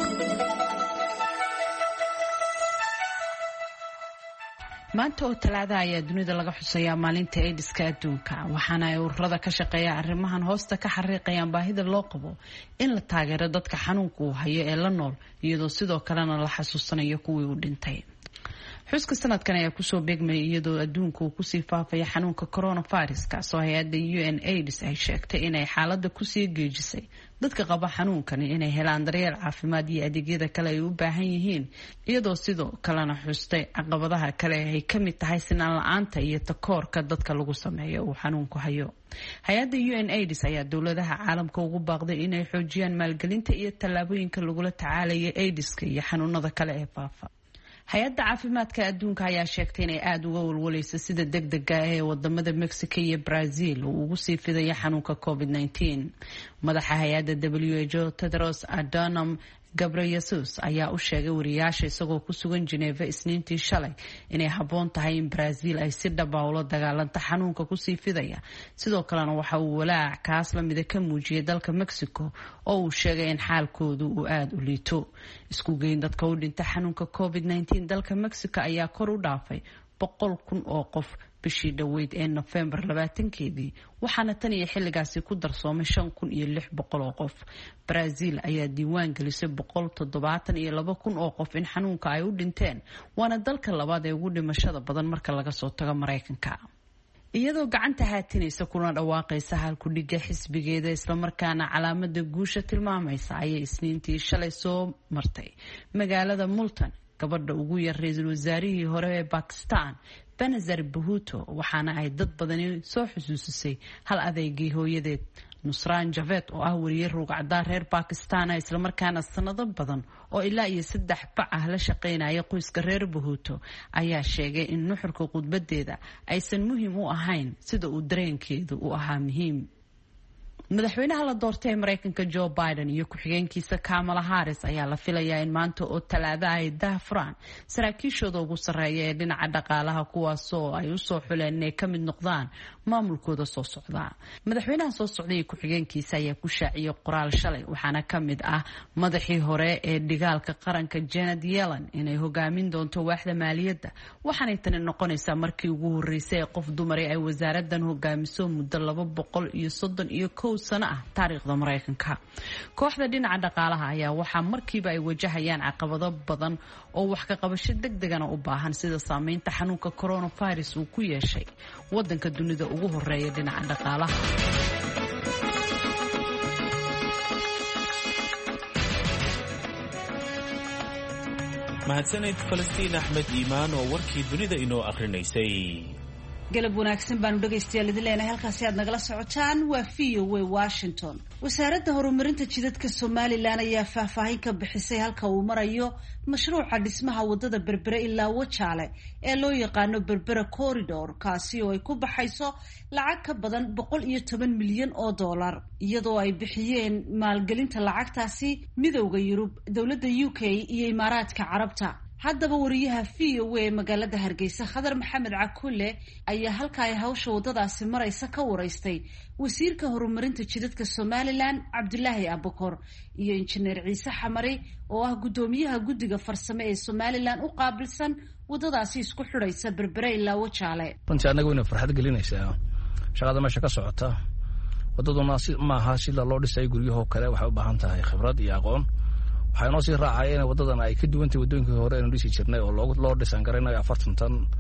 maanta oo talaada ayaa dunida laga xusayaa maalinta aidiska adduunka waxaana ay ururada ka shaqeeya arrimahan hoosta ka xariiqayaan baahida loo qabo in la taageero dadka xanuunka uu hayo ee la nool iyadoo sidoo kalena la xasuusanayo kuwii uu dhintay xuska sanadkan ayaa kusoo beegmayay iyadoo adduunka uu kusii faafaya xanuunka coronavirus kaasoo hay-adda u n aids ay sheegtay inay xaalada kusii geejisay dadka qaba xanuunkani inay helaan daryeel caafimaad iyo adeegyada kale ay u baahan yihiin iyadoo sidoo kalena xustay caqabadaha kale ay ka mid tahay sinaan la-aanta iyo takoorka dadka lagu sameeyo uu xanuunku hayo hay-adda u n aids ayaa dowladaha caalamka ugu baaqday inay xoojiyaan maalgelinta iyo tallaabooyinka lagula tacaalaya aidiska iyo xanuunada kale ee faafa hay-adda caafimaadka adduunka ayaa sheegtay inay aada uga walwalayso sida deg dega ah ee wadamada mexico iyo brazil uu ugu sii fidaya xanuunka covid -19 madaxa hay-adda w h o tedros adhanom gabreyesus ayaa u sheegay wariyaasha isagoo ku sugan geneva isniintii shalay inay habboon tahay in brazil ay si dhaba ula dagaalanta xanuunka kusii fidaya sidoo kalena waxa uu walaac kaas lamida ka muujiyay dalka mexico oo uu sheegay in xaalkoodu uu aada u liito isku geyn dadka u dhinta xanuunka covid -19 dalka mexico ayaa kor u dhaafay boqol kun oo qof bishii dhoweyd ee nofembar labaatankeedii waxaana tan iyo xilligaasi ku darsoomay shan kun iyo lix boqol oo qof brazil ayaa diiwaan gelisay boqol toddobaatan iyo laba kun oo qof in xanuunka ay u dhinteen waana dalka labaad ee ugu dhimashada badan marka laga soo tago maraykanka iyadoo gacanta haatinaysa kuna dhawaaqaysa halkudhiga xisbigeeda islamarkaana calaamada guusha tilmaamaysa ayay isniintii shalay soo martay magaalada multan gabadha ugu yar ra-iisul wasaarihii hore ee bakistan benazar bahuto waxaana ay dad badani soo xusuusisay hal adeygii hooyadeed nusraan javed oo ah wariye ruugcaddaa reer bakistana islamarkaana sanado badan oo ilaa iyo saddex bac ah la shaqaynaya qoyska reer bahuto ayaa sheegay in nuxurka khudbadeeda aysan muhiim u ahayn sida uu dareenkeedu u ahaa muhiim madaxweynaha la doortay ee mareykanka joe biden iyo ku-xigeenkiisa kamala harris ayaa la filayaa in maanta oo talaada ay dahfuraan saraakiishooda ugu sarreeya ee dhinaca dhaqaalaha kuwaasoo ay usoo xuleen inay ka mid noqdaan maamulkooda soo socda madaxweynaha soo socday iyo ku-xigeenkiisa ayaa ku shaaciyay qoraal shalay waxaana ka mid ah madaxii hore ee dhigaalka qaranka janet yellen inay hogaamin doonto waaxda maaliyadda waxaanay tani noqonaysaa markii ugu horeysay ee qof dumari ay wasaaradan hogaamiso muddo laba boqol iyo soddon iyo kow sano ah taariikhda maraykanka kooxda dhinaca dhaqaalaha ayaa waxaa markiiba ay wajahayaan caqabado badan oo wax ka qabasho deg degana u baahan sida saameynta xanuunka coronavirus uu ku yeeshay wadanka dunida ugu horeeya dhinaca dhaqaalaha mahadsaned falastiin axmed iimaan oo warkii dunida inoo akhrinaysay galab wanaagsan baanu dhegaystayaal idin leenahay halkaasi aad nagala socotaan waa v o w washington wasaaradda horumarinta jidadka somalilan ayaa faahfaahin ka bixisay halka uu marayo mashruuca dhismaha wadada berbere ilaa wajaale ee loo yaqaano berbera corridor kaasi oo ay ku baxayso lacag ka badan boqol iyo toban milyan oo dollar iyadoo ay bixiyeen maalgelinta lacagtaasi midowda yurub dowladda u k iyo imaaraadka carabta haddaba wariyaha v o a magaalada hargeysa khadar maxamed cakulle ayaa halka ay hawsha waddadaasi maraysa ka waraystay wasiirka horumarinta jidadka somalilan cabdulaahi abukor iyo injineer ciise xamari oo ah guddoomiyaha guddiga farsame ee somalilan u qaabilsan waddadaasi isku xidhaysa berbere ilaa wajaale runtii annaga wayna farxad gelinaysaa shaqada meesha ka socota waddaduna maaha sida loo dhisay guryahoo kale waxay u baahan tahay khibrad iyo aqoon waxaa inoo sii raacaya in waddadan ay ka duwantahay waddooyinkii hore aynu dhisi jirnay oo loo dhisan garaynayo afartan tan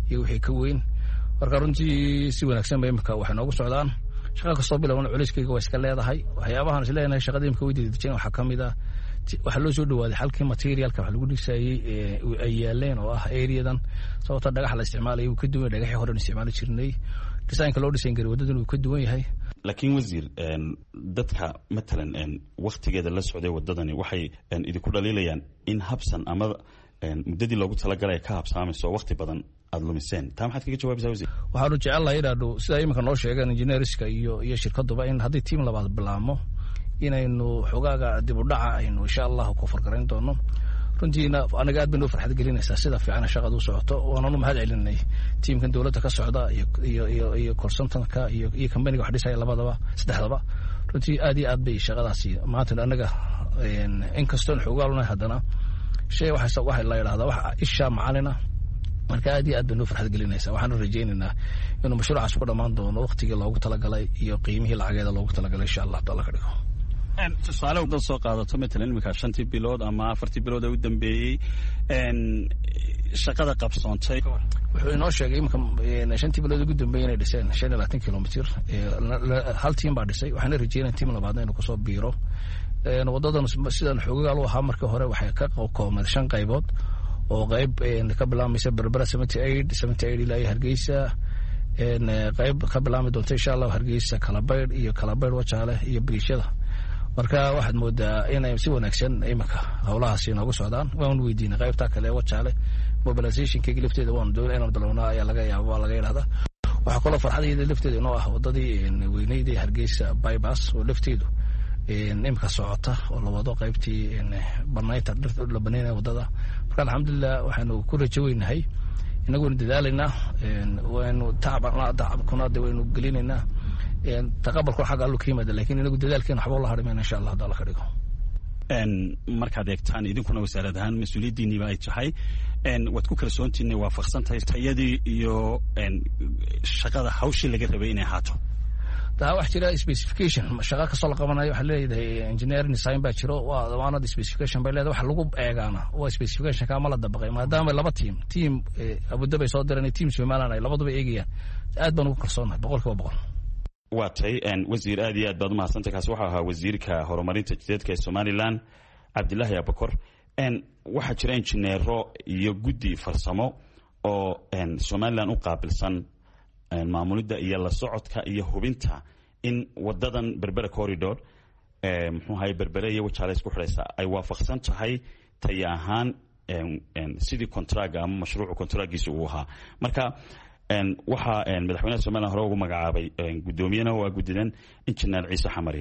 iyo wixii ka weyn marka runtii si wanaagsan ba imika waxay noogu socdaan shaqa kastoo bilowna culayskeyga waa iska leedahay waxyaabahan is leenahay shaqada imika way dedejeen waxaa ka mid ah waxaa loo soo dhawaaday xalkii materialka wax lagu dhisayey ay yaaleen oo ah areadan sababta dhagax la isticmaalaya wuu ka duwan yahay dhagaxii horen isticmaali jirnay designka loo dhisayn garay waddadan wuu ka duwan yahay laakiin wasiir dadka matalan waktigeeda la socday wadadani waxay idinku dhaliilayaan in habsan ama muddadii loogu talagalay ka habsaamayso wakti badan aad lumiseen taa maxaad kaga jawaabaysaa wasiir waxaanu jecelnahay inaanu sidaa iminka noo sheegeen engineerska iyo iyo shirkaduba in haddii tiim labaad bilaabmo inaynu xogaaga dib u dhaca aynu insha allahu ku fargarayn doono runtiina anaga aad bay noo farxad gelinaysaa sida fiican shaqadu u socoto waananu mahad celinay tiimkan dowladda ka socda iyo iyo iyo korsantanka iyo iyo kambaniga wax dhisaya labadaba saddexdaba runtii aad iyo aad bay shaqadaasi maanta anaga inkastoon xoogaalnahay haddana shay waxa waxa la yidhahdaa waxa isha macalina marka aad iyo aad bay noo farxad gelinaysaa waxaanu rajaynaynaa inuu mashruucaas ku dhammaan doono waktigii loogu talagalay iyo qiimihii lacageeda loogu talagalay insha allah taala ka dhigo tusaale dad soo qaadato matalan iminka shantii bilood ama afartii bilood ee u dambeeyey shaqada qabsoontay wuxuu inoo sheegay iminka shantii bilood ugu dambeeyey inay dhiseen shan iyo labaatan kilomitr hal tiim baa dhisay waxaana rajeynaya tiim labaadna inuu kusoo biiro wadadan sidan xoogaal u ahaa markii hore waxay ka koobneed shan qaybood oo qayb ka bilaabmaysa berbera seventy eight seventy eight ilaa iyo hargeysa qayb ka bilaabmi doonta insha allahu hargeysa kalabaydh iyo kalabaydh wajaale iyo biriishada marka waxaad moodaa inay si wanaagsan iminka howlahaasi noogu socdaan waan weydiinay qaybta kale wajaale mobilizationkeyga lafteeda waan doona inaan bilownaa ayaa laga yaaba waa laga yidhahdaa waxaa kaloo farxadayda lafteeda inoo ah wadadii weyneyd ee hargeysa bybas oo lafteedu imika socota oo la wado qaybtii banaynta dhirta la banaynaya wadada marka alxamdulilah waxaanu ku rajo weynahay inagoonu dadaalaynaa waynu tacabkuna de waynu gelinaynaa taqabalku xagga allu ka yimaada lakin inagu dadaalkeena waxba la harimayna insha allah hadda alla ka dhigo markaad eegtaan idinkuna wasaarad ahaan mas-uuliyaddiiniba ay tahay waad ku kalsoontiina waafaqsan tahay tayadii iyo shaqada hawshii laga rabay inay ahaato taa wax jira specification shaqa kastoo la qabanayo waxaa leedahay engineering design baa jiro waanad specification bay leedahay waxa lagu eegaana waa specification kama la dabaqay maadaama laba team team abudabay soo diran team somaliland ay labaduba eegayaan aad baan ugu kalsoonahay boqol kiiba boqol waa tay wasiir aad iyo aad baad umahadsantay kaasi waxau ahaa wasiirka horumarinta jidadka ee somalilan cabdilaahi abakor waxaa jira injineero iyo guddi farsamo oo somalilan u qaabilsan maamulidda iyo la socodka iyo hubinta in wadadan berbera corridor muxuu ahay berbere iyo wajaale isku xidhaysa ay waafaqsan tahay taya ahaan sidii contraga ama mashruucu contragiisa uu ahaa marka waxaa madaxweynaha somalilan hore ugu magacaabay guddoomiyena waa guddidan injineer ciise xamari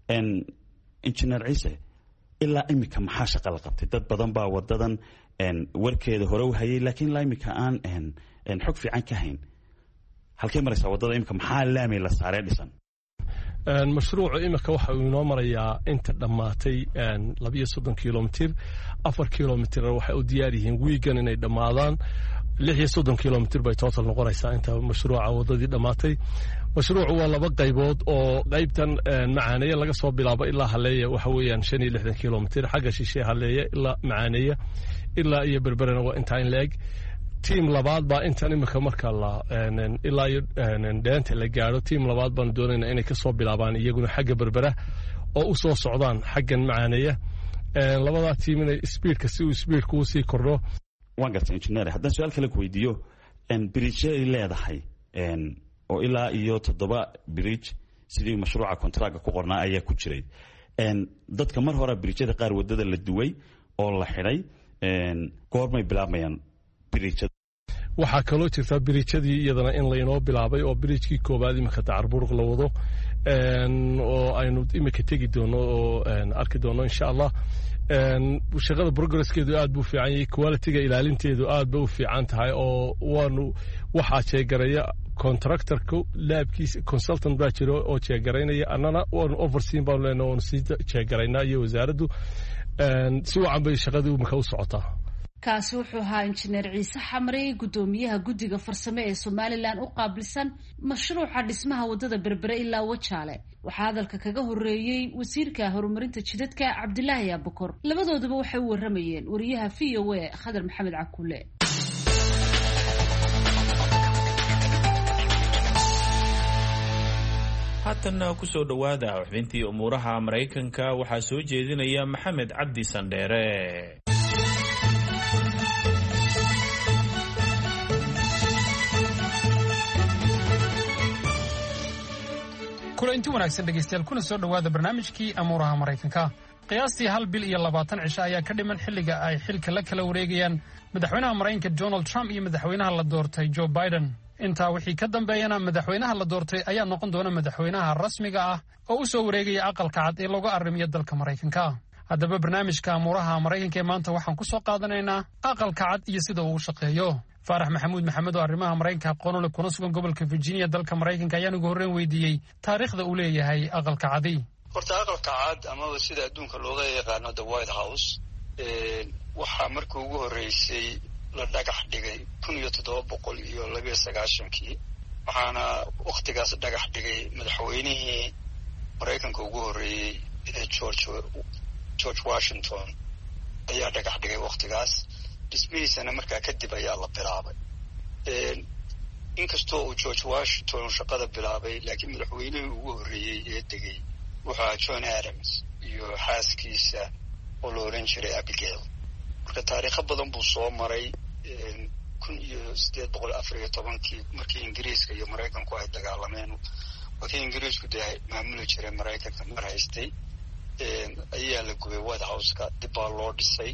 injineer ciise ilaa imika maxaa shaqa la qabtay dad badan baa wadadan warkeeda hore u hayay laakiin ilaa imika aan xog fiican ka hayn halkay maraysaa wadada imika maxaa laamay la saaree dhisan mashruucu imika waxa uu inoo marayaa inta dhammaatay labiyo soddon kilomitir afar kilomitir waxay u diyaar yihiin wiigan inay dhammaadaan lix iyo soddon kilomitir bay total noqonaysaa inta mashruuca wadadii dhammaatay mashruucu waa laba qaybood oo qaybtan macaaneeye laga soo bilaabo ilaa haleeya waxa weeyaan shan iyo lixdan kilomitir xagga shishe haleeya ilaa macaaneeya ilaa iyo berberena waa intaa in la-eg tiam labaad baa intan imika marka la ilaa iyo dheenta la gaadho tiam labaad baanu doonayna inay kasoo bilaabaan iyaguna xagga berbera oo u soo socdaan xaggan macaaneeya labadaa tiim inay sbiidka si uu sbiidka uu sii kordho waan gartay injineer haddaan su-aal kale ku weydiiyo bridge ay leedahay oo ilaa iyo toddoba bridge sidii mashruuca contraga ku qornaa ayaa ku jiray dadka mar hore bridjada qaar wadada la duway oo la xidhay goormay bilaabmayaan bridjada waxaa kaloo jirta biriijadii iyadana in laynoo bilaabay oo biriijkii koowaad imika dacarburuq la wado oo aynu imika tegi doono oo arki doono insha allah shaqada progresskeedu aad buu fiican yahay qualitiga ilaalinteedu aad ba u fiican tahay oo waanu waxaa jeegaraya contractorku laabkiisa consultant baa jira oo jeegaraynaya annana waanu overseen baanu leenahay waanu sii jeegaraynaa iyo wasaaraddu si wacan bay shaqadii imika u socotaa kaasi wuxuu ahaa injineer ciise xamre guddoomiyaha guddiga farsame ee somalilan u qaabilsan mashruuca dhismaha waddada berbere ilaa wajaale waxaa hadalka kaga horeeyey wasiirka horumarinta jidadka cabdilaahi abukor labadooduba waxay u waramayeen wariyaha v o a khadar maxamed cakuule haatanna kusoo dhowaada xubintii umuuraha maraykanka waxaa soo jeedinaya maxamed cabdi sandheere kulanti wanaagsan dhegaystayaal kuna soo dhowaada barnaamijkii amuuraha maraykanka qiyaastii hal bil iyo labaatan cisho ayaa ka dhiman xilliga ay xilka la kala wareegayaan madaxweynaha maraykanka donald trump iyo madaxweynaha la doortay joe biden intaa wixii ka dambeeyana madaxweynaha la doortay ayaa noqon doona madaxweynaha rasmiga ah oo u soo wareegaya aqalka cad ee looga arrimiyo dalka maraykanka haddaba barnaamijka amuuraha maraykanka ee maanta waxaan ku soo qaadanaynaa aqalka cad iyo sida uu u shaqeeyo faarax maxamuud maxamed oo arrimaha maraykanka aqoonule kuna sugan gobolka virginia dalka maraykanka ayaan ugu horreyn weydiiyey taariikhda uu leeyahay aqalka cadi horta aqalka cad amaba sida adduunka looga yaqaano the white house waxaa markii ugu horreysay la dhagax dhigay kun iyo toddoba boqol iyo labiyo sagaashankii waxaana wakhtigaas dhagax dhigay madaxweynihii maraykanka ugu horreeyey ee george george washington ayaa dhagax dhigay wakhtigaas dhismihiisana markaa kadib ayaa la bilaabay inkastoo uu george washington shaqada bilaabay laakiin madaxweynihii ugu horreeyey ee degay wuxuu john adams iyo xaaskiisa oo la oran jiray abigail marka taariikho badan buu soo maray kun iyo siddeed boqol afar iyo tobankii markii ingiriiska iyo maraykanku ay dagaalameen wakii ingiriisku dee maamuli jiray maraykanka mar haystay ayaa la gubay white houseka dib baa loo dhisay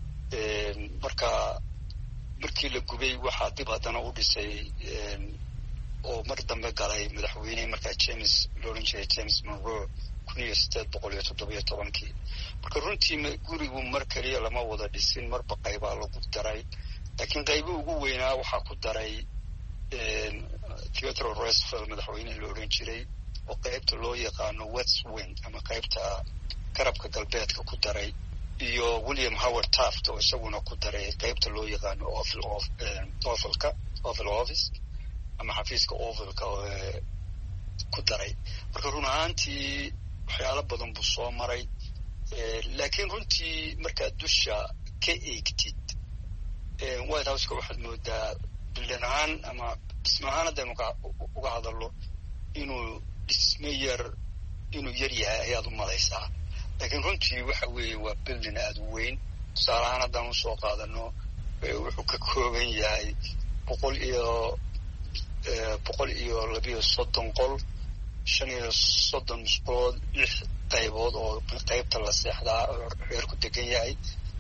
marka markii la gubay waxaa dib haddana u dhisay oo mar dambe galay madaxweynihii markaa james looran jiray james monroe kun iyo siddeed boqol iyo toddobiyo tobankii marka runtii gurigu mar keliya lama wada dhisin marba qaybaa lagu daray laakiin qaybo ugu weynaa waxaa ku daray theodore roosevelt madaxweynihii la odhan jiray oo qaybta loo yaqaano west wing ama qaybta garabka galbeedka ku daray iyo william howard taft oo isaguna ku daray qaybta loo yaqaano ovalka oval office ama xafiiska ovalka ku daray marka run ahaantii waxyaalo badan buu soo maray laakiin runtii markaad dusha ka eegtid white houseka waxaad moodaa bildan ahaan ama dhisme ahaan haddaynu uga hadalno inuu dhisme yar inuu yar yahay ayaad u malaysaa laakiin runtii waxa weeye waa bildin aada u weyn tusaale ahaan haddaan usoo qaadano wuxuu ka kooban yahay boqol iyo boqol iyo labiyo soddon qol shan iyo soddon musqulood lix qaybood oo qaybta la seexdaa reerku degan yahay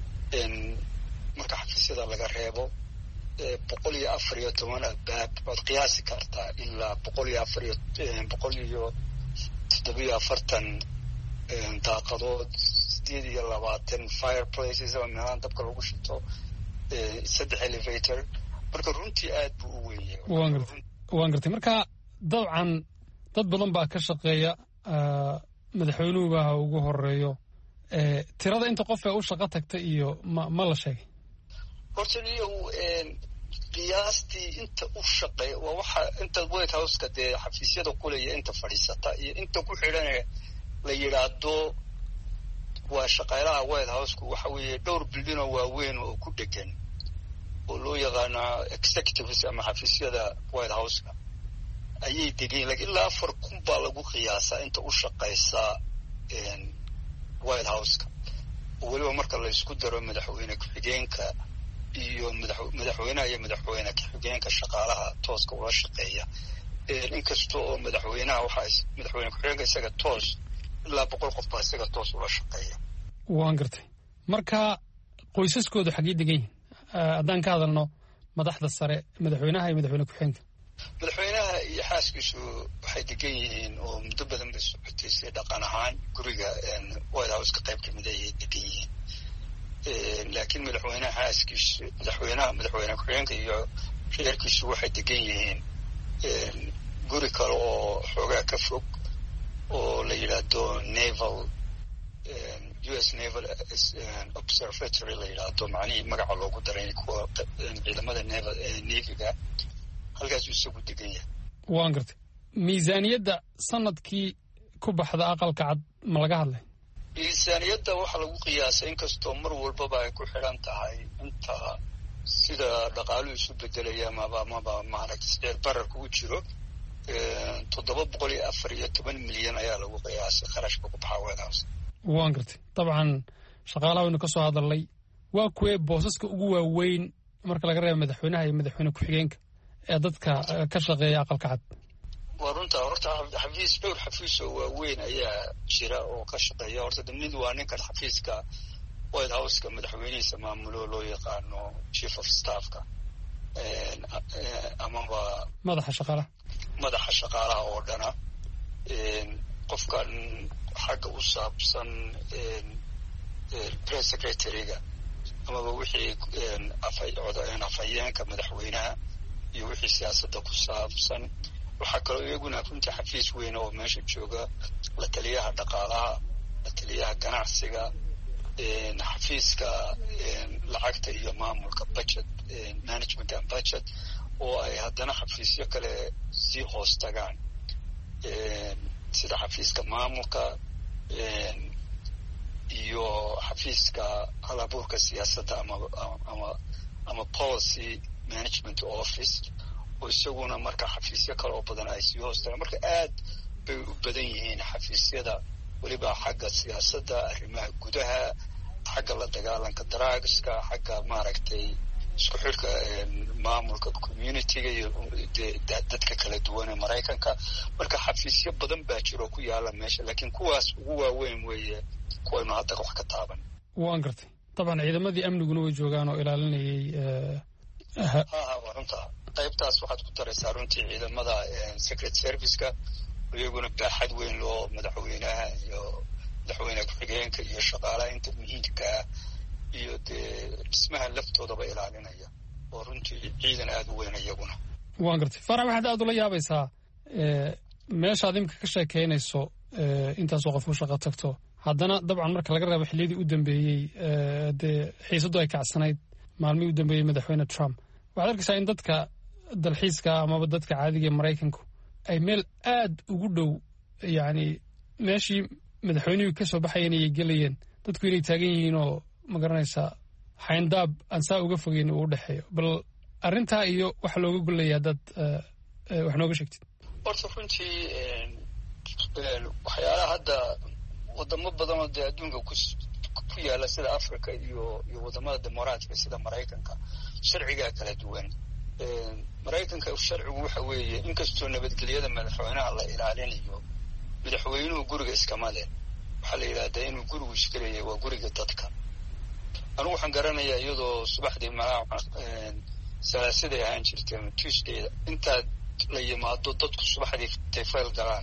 marka xafiisyada laga reebo boqol iyo afar iyo toban albaab waad qiyaasi kartaa ilaa boqol iyo afar iyo boqol iyo toddobiyo afartan daaqadood sideed iyo labaatan fireplaces oo meelahan dabka lagu shito saddex elevator marka runtii aad buu u weyn yahay waan gartay waan gartay marka dabcan dad badan baa ka shaqeeya madaxweynuhuba ha ugu horeeyo tirada inta qof ee u shaqo tagta iyo ma ma la sheegay horta niyow qiyaastii inta u shaqeeya waa waxa inta white houseka dee xafiisyada kulaya inta fadhiisata iyo inta ku xidhane la yidhaahdo waa shaqaalaha white houseku waxa weeye dhowr bildinoo waaweyn oo ku dhegan oo loo yaqaano executives ama xafiisyada white houseka ayay degayin lakiin ilaa afar kun baa lagu qiyaasaa inta u shaqaysa white houseka oo weliba marka la isku daro madaxweyne ku-xigeenka iyo madaxweynaha iyo madaxweyne ku-xigeenka shaqaalaha tooska ula shaqeeya inkasta oo madaxweynaha waxaa madaxweyne ku-xigeenka isaga toos ilaa boqol qof baa isaga toos ula shaqeeya waan gartay marka qoysaskoodu xaggey degan yihin haddaan ka hadalno madaxda sare madaxweynaha iyo madaxweyne ku-xigeenka madaxweynaha iyo xaaskiisu waxay degan yihiin oo muddo badan bay socotay si dhaqan ahaan guriga white houseka qayb kamid ayay degan yihiin laakiin madaxweynaha xaaskiisu madaxweynaha madaxweyne ku-xigeenka iyo reerkiisu waxay degan yihiin guri kale oo xoogaa ka fog oo la yidhaahdo naval u s naval observatory la yidhaahdo macnihii magaca loogu daray kuwa ciidamada naval navyga halkaasuu isagu degan yahay waan gartay miisaaniyadda sanadkii ku baxda aqalka cad ma laga hadlay miisaaniyadda waxaa lagu qiyaasay inkastoo mar walbaba ay ku xidhan tahay inta sida dhaqaaluhu isu bedelaya amaba amaba maaragtay sicir bararka u jiro toddoba boqol iyo afar iyo toban milyan ayaa lagu qiyaasay kharashka ku baxaa white house waan gartay dabcan shaqaalaha waynu ka soo hadalnay waa kuwee boosaska ugu waaweyn marka laga reebo madaxweynaha iyo madaxweyne ku-xigeenka ee dadka ka shaqeeya aqalka cad waa runta horta xafiis dhowr xafiis oo waaweyn ayaa jira oo ka shaqeeya horta de mid waa ninkan xafiiska white houseka madaxweynihiisa maamulo loo yaqaano chief of staffka amaba madaxa shaqaalaha madaxa shaqaalaha oo dhana qofkan xagga u saabsan press secretaryga amaba wixii afhayeenka madaxweynaha iyo wixii siyaasadda ku saabsan waxaa kaloo iyaguna runtii xafiis weyn oo meesha jooga la taliyaha dhaqaalaha la taliyaha ganacsiga xafiiska lacagta iyo maamulka budget management and budget oo ay haddana xafiisyo kale sii hoos tagaan sida xafiiska maamulka iyo xafiiska halabuurka siyaasadda ama ama ama policy management office oo isaguna marka xafiisyo kale oo badan ay sii hoos tagaan marka aad bay u badan yihiin xafiisyada weliba xagga siyaasadda arrimaha gudaha xagga la dagaalanka drugska xagga maaragtay isku xidhka maamulka communityga iyo dadka kala duwan ee maraykanka marka xafiisyo badan baa jiro ku yaala meesha laakiin kuwaas ugu waaweyn weeye kuwaynu hadda wax ka taaban waan gartay dabcan ciidamadii amniguna way joogaan oo ilaalinayay ha waa runta qaybtaas waxaad ku daraysaa runtii ciidamada secret serviceka iyaguna baaxad weyn loo madaxweynaha iyo madaxweyne ku-xigeenka iyo shaqaalaha inta muhiimkaa iyo dee dhismaha laftoodaba ilaalinaya oo runtii ciidan aada u weyn iyaguna waan gartay farax waxaad aada ula yaabaysaa meeshaad imika ka sheekeynayso intaasoo qof u shaqo tagto haddana dabcan marka laga reebo xilliyadii u dambeeyey dee xiisaddu ay kacsanayd maalmihii u dambeeyey madaxweyne trump waxaad arkaysaa in dadka dalxiiska amaba dadka caadiga ee maraykanku ay meel aad ugu dhow yacni meeshii madaxweynihii ka soo baxayeen ayay gelayeen dadku inay taagan yihiin oo ma garanaysaa xayndaab aan saa uga fogeyn uu u dhexeeyo bal arrintaa iyo waxa looga golaya haddaad wax nooga sheegtid horta runtii waxyaalaha hadda wadamo badan oo dee adduunka ku yaala sida africa iyo iyo wadamada dimuqraatiga sida maraykanka sharcigaa kala duwan maraykanka sharcigu waxa weeye inkastoo nabadgelyada madaxweynaha la ilaalinayo madaxweynuhu guriga iskama leh waxaa la yidhahdaa inuu gurigu iskaleeyahay waa guriga dadka anugu waxaan garanayaa iyadoo subaxdii malaa salaasiday ahaan jirtay ama tuesdayda intaad la yimaado dadku subaxdii tayfayl galaan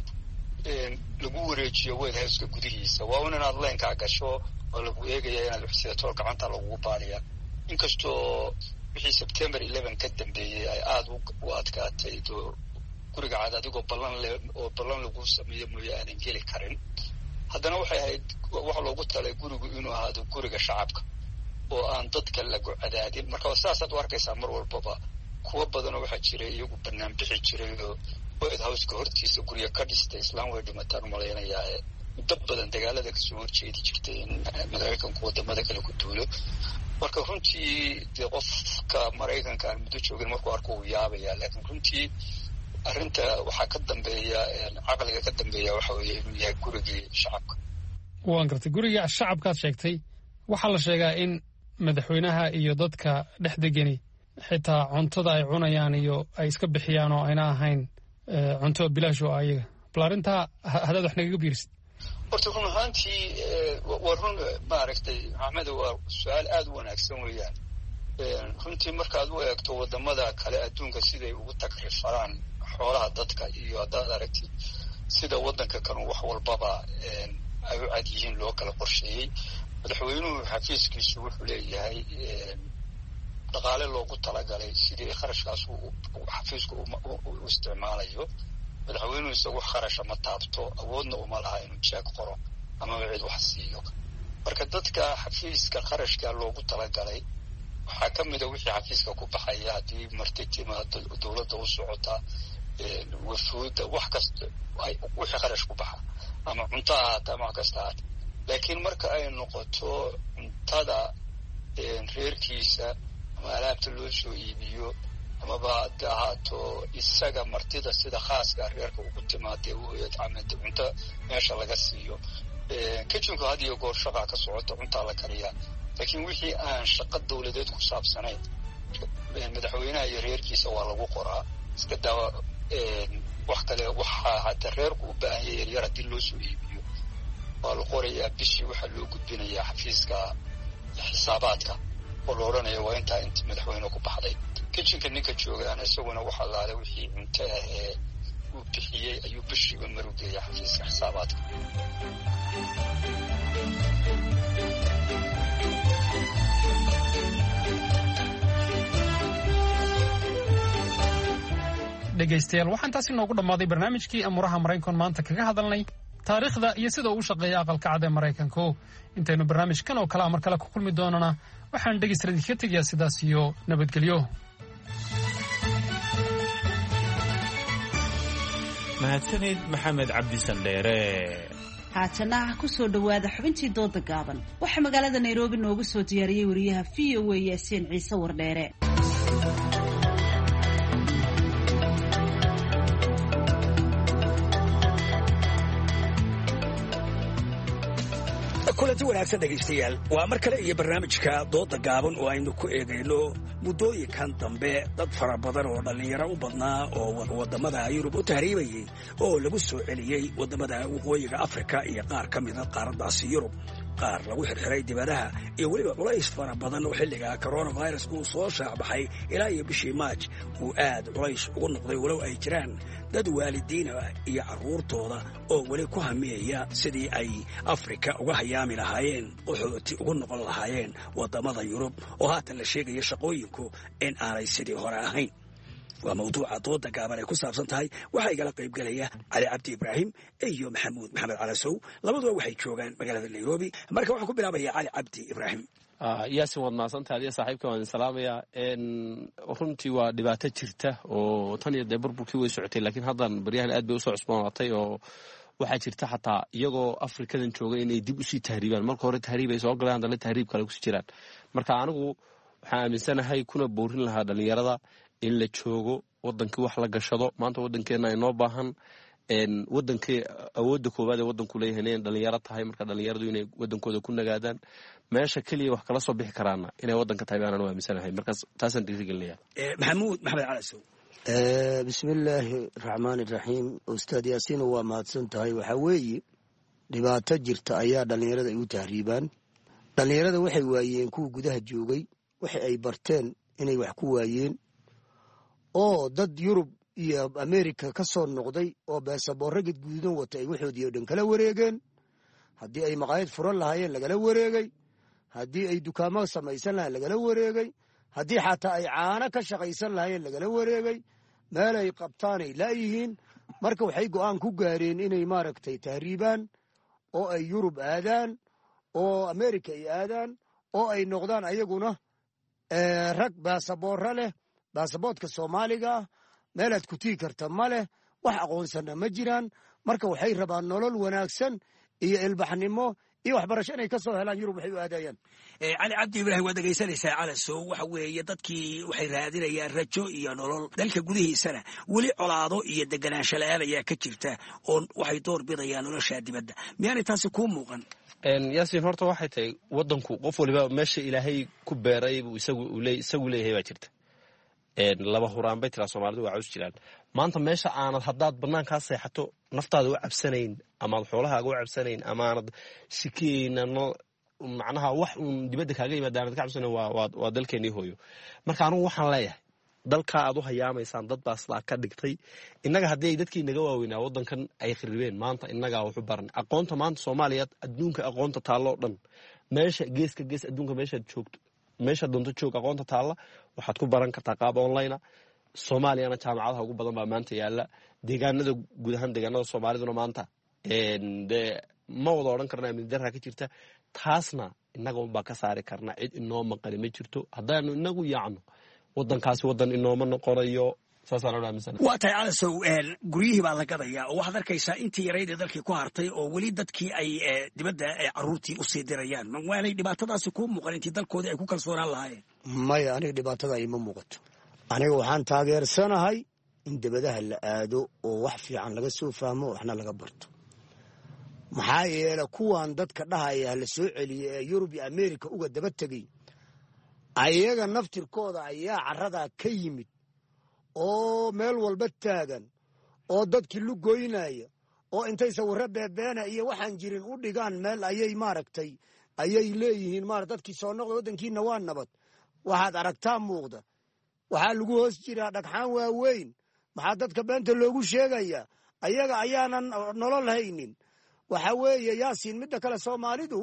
lagu wareejiyo white houseka gudihiisa waa un inaad leenkaa gasho oo lagu eegaya inaad waxsidato gacanta lagugu baaliya inkastoo wixii september eleven ka dambeeyey ay aada u adkaatay doo guriga cad adigoo ballan le oo ballan lagu sameeyo mooye aanan geli karin haddana waxay ahayd waxa loogu talay gurigu inuu ahaado guriga shacabka oo aan dadka lagu cadaadin marka saasaad u arkaysaa mar walbaba kuwo badanoo waxaa jiray iyagu banaan bixi jiray oo white houseka hortiisa guryo ka dhistay islaan way dhimataan umalaynayaa muddo badan dagaalada kasoo horjeedi jirtay in maraykanku wadamada kale ku duulo marka runtii dee qofka maraykanka aan muddo joogin markuu arko uu yaabaya laakiin runtii arrinta waxaa ka dambeeya caqliga ka dambeeya waxa weeye inuu yahay gurigii shacabka waan gartay guriga shacabkaad sheegtay waxaa la sheegaa in madaxweynaha iyo dadka dhex degani xitaa cuntada ay cunayaan iyo ay iska bixiyaan oo ayna ahayn cunto bilaash oo ayaga bal arrintaa haddaad wax nagaga biirisid horta run ahaantii waa run maaragtay maxamed waa su-aal aada u wanaagsan weeyaan runtii markaad u eegto wadamada kale adduunka siday ugu takrifaraan xoolaha dadka iyo haddaad aragtid sida waddanka kanu wax walbaba ay u cad yihiin loo kala qorsheeyey madaxweynuhu xafiiskiisu wuxuu leeyahay dhaqaale loogu talagalay sidii kharashkaas xafiisku u isticmaalayo madaxweynuhu isagu kharasha ma taabto awoodna uma laha inuu jeeg qoro amaba cid wax siiyo marka dadka xafiiska kharashka loogu talagalay waxaa ka mida wixii xafiiska ku baxaya haddii marti timaado dowladda u socota wafuuda wax kasta wixii kharash ku baxa ama cunto ahaata ama wax kasta ahaata laakiin marka ay noqoto cuntada reerkiisa ama alaabta loo soo iibiyo amaba haddi ahaato isaga martida sida khaaska reerka ugu timaadee amd cunto meesha laga siiyo kitchinku had iyo goor shaqaa ka socota cuntaa la kariyaa laakiin wixii aan shaqo dawladeed ku saabsanayn madaxweynaha iyo reerkiisa waa lagu qoraa iska daawa wax kale waxaa hadda reerku u baahanya yaryar haddii loo soo iibiyo waa la qorayaa bishii waxaa loo gudbinayaa xafiiska xisaabaadka oo la odhanaya waa intaa int madaxweyne ku baxday kitchenka ninka joogaan isaguna waxa laale wixii cunto ah ee uu bixiyey ayuu bishiiba marugeeya xafiiska xisaabaadka dhegaystayaal waxaan taasi noogu dhammaaday barnaamijkii amuuraha maraykan maanta kaga hadalnay taariikhda iyo sida uu u shaqeeya aqalka cad ee maraykanku intaynu barnaamijkan oo kalea mar kale ku kulmi doonana waxaan dhegaysta idinka tegayaa sidaas iyo nabadgelyo mahadsanid maxamed cabdi sandheere haatana ku soo dhowaada xubintii dooda gaaban waxaa magaalada nairobi noogu soo diyaariyey wariyaha v o a yaasiin ciise wardheere kulanti wanaagsan dhegaystayaal waa mar kale iyo barnaamijka dooda gaaban oo aynu ku eegayno muddooyinkan dambe dad fara badan oo dhallinyaro u badnaa oo waddamada yurub u tahriibayey oo lagu soo celiyey waddamada waqooyiga afrika iyo qaar ka mida qaaraddaasi yurub qaar lagu xirxiray dibadaha iyo weliba culays fara badan oo xilliga coronavirus uu soo shaacbaxay ilaa iyo bishii maaj uu aad culays ugu noqday walow ay jiraan dad waalidiina iyo carruurtooda oo weli ku hamiyaya sidii ay afrika uga hayaami lahaayeen qaxooti ugu noqon lahaayeen waddamada yurub oo haatan la sheegaya shaqooyinku in aanay sidii hore ahayn waa mawduuca dooda gaaban ay ku saabsan tahay waxaa igala qaybgelaya cali cabdi ibraahim iyo maxamuud maxamed calasow labaduba waxay joogaan magaalada nairobi marka waxaan ku bilaabaya cali cabdi ibraahim yaasin waad mahadsantaha adiga saaxiibka waan idin salaamayaa runtii waa dhibaato jirta oo tan iyo dee burburkii way socotay laakiin haddan baryahan aad bay usoo cusboonaatay oo waxaa jirta xataa iyagoo afrikadan jooga inay dib usii tahriibaan marka hore tahriib ay soo galeen haddana tahriib kale kusii jiraan marka anigu waxaan aaminsanahay kuna boorin lahaa dhallinyarada in la joogo wadankii wax la gashado maanta wadankeena inoo baahan wadankii awoodda koowaad ee wadanku leeyahay inay dhalinyaro tahay marka dhalinyaradu inay wadankooda ku nagaadaan meesha keliya wax kala soo bixi karaana inay wadanka tahay baan anu aaminsanahay markaas taasaan dhiirigelinaya maxamuud maxamed calasow bismillaahi raxmaan iraxiim ustaad yaasiino waa mahadsan tahay waxaa weeye dhibaato jirta ayaa dhallinyarada ay u tahriibaan dhallinyarada waxay waayeen kuwa gudaha joogay waxa ay barteen inay wax ku waayeen oo dad yurub iyo amerika ka soo noqday oo beesaboorro gadguudan wata ay waxoodii o dhan kala wareegeen haddii ay maqaayad furan lahaayeen lagala wareegay haddii ay dukaamo samaysan lahayen lagala wareegay haddii xataa ay caano ka shaqaysan lahaayeen lagala wareegay meel ay qabtaanay laayihiin marka waxay go'aan ku gaareen inay maaragtay tahriibaan oo ay yurub aadaan oo amerika ay aadaan oo ay noqdaan ayaguna rag baasaboorro leh baasaboodka soomaaliga ah meelaad ku tii karta ma leh wax aqoonsana ma jiraan marka waxay rabaan nolol wanaagsan iyo ilbaxnimo iyo waxbarasho inay ka soo helaan yurub waxay u aadayaan cali cabdi ibraahim waad dhegaysanaysaa calasow waxa weeye dadkii waxay raadinayaan rajo iyo nolol dalka gudihiisana weli colaado iyo deganaansho la-aan ayaa ka jirta oo waxay door bidayaan nolosha dibadda miyaanay taasi kuu muuqan yaasiin horta waxay tahay wadanku qof waliba meesha ilaahay ku beeray buu isagu leeyahay baa jirta laba huraan bay tiraa soomaalidu waa caws jiraan maanta meesha aanad haddaad banaankaa seexato naftaada u cabsanayn amaad xoolahaaga u cabsanayn amaanad shikiyeyna macnaha wax uun dibadda kaaga yimaada aanad ka cabsanayn waa dalkeenii hooyo marka anugu waxaan leeyahay dalkaa aad u hayaamaysaan dad baa sidaa ka dhigtay innaga haddii ay dadkii naga waaweynaa waddankan ay khiribeen maanta innagaa waxu baran aqoonta maanta soomaaliya adduunka aqoonta taalloo dhan meesha geeska gees adduunka meeshaad joogto meesha doonto joog aqoonta taalla waxaad ku baran kartaa qaab onlinea soomaaliyana jaamacadaha ugu badan baa maanta yaala deegaanada guud ahaan deegaanada soomaaliduna maanta de ma wada odhan karna amni darra ka jirta taasna innaga unbaa ka saari karna cid inoo maqani ma jirto haddaanu inagu yaacno wadankaasi wadan inooma noqonayo waa tahay calasow guryihii baa la gadayaa oo waxaad arkaysaa intii yarayd ee dalkii ku hartay oo weli dadkii ay dibadda caruurtii usii dirayaan waanay dhibaatadaasi kuu muuqan intii dalkoodii ay ku kalsoonaan lahaayeen maya aniga dhibaatada ima muuqato aniga waxaan taageersanahay in debadaha la aado oo wax fiican laga soo fahmo waxna laga barto maxaa yeele kuwan dadka dhahaya la soo celiya ee yurub iyo amerika uga daba tegay ayaga naftirkooda ayaa caradaa ka yimid oo meel walba taagan oo dadkii lugoynaya oo intay sawirro beebeena iyo waxaan jirin u dhigaan meel ayay maaragtay ayay leeyihiin mara dadkii soo noqda waddankiina waa nabad waxaad aragtaa muuqda waxaa lagu hoos jiraa dhagxaan waaweyn maxaa dadka beenta loogu sheegayaa ayaga ayaanan nolol haynin waxa weeye yaasiin midda kale soomaalidu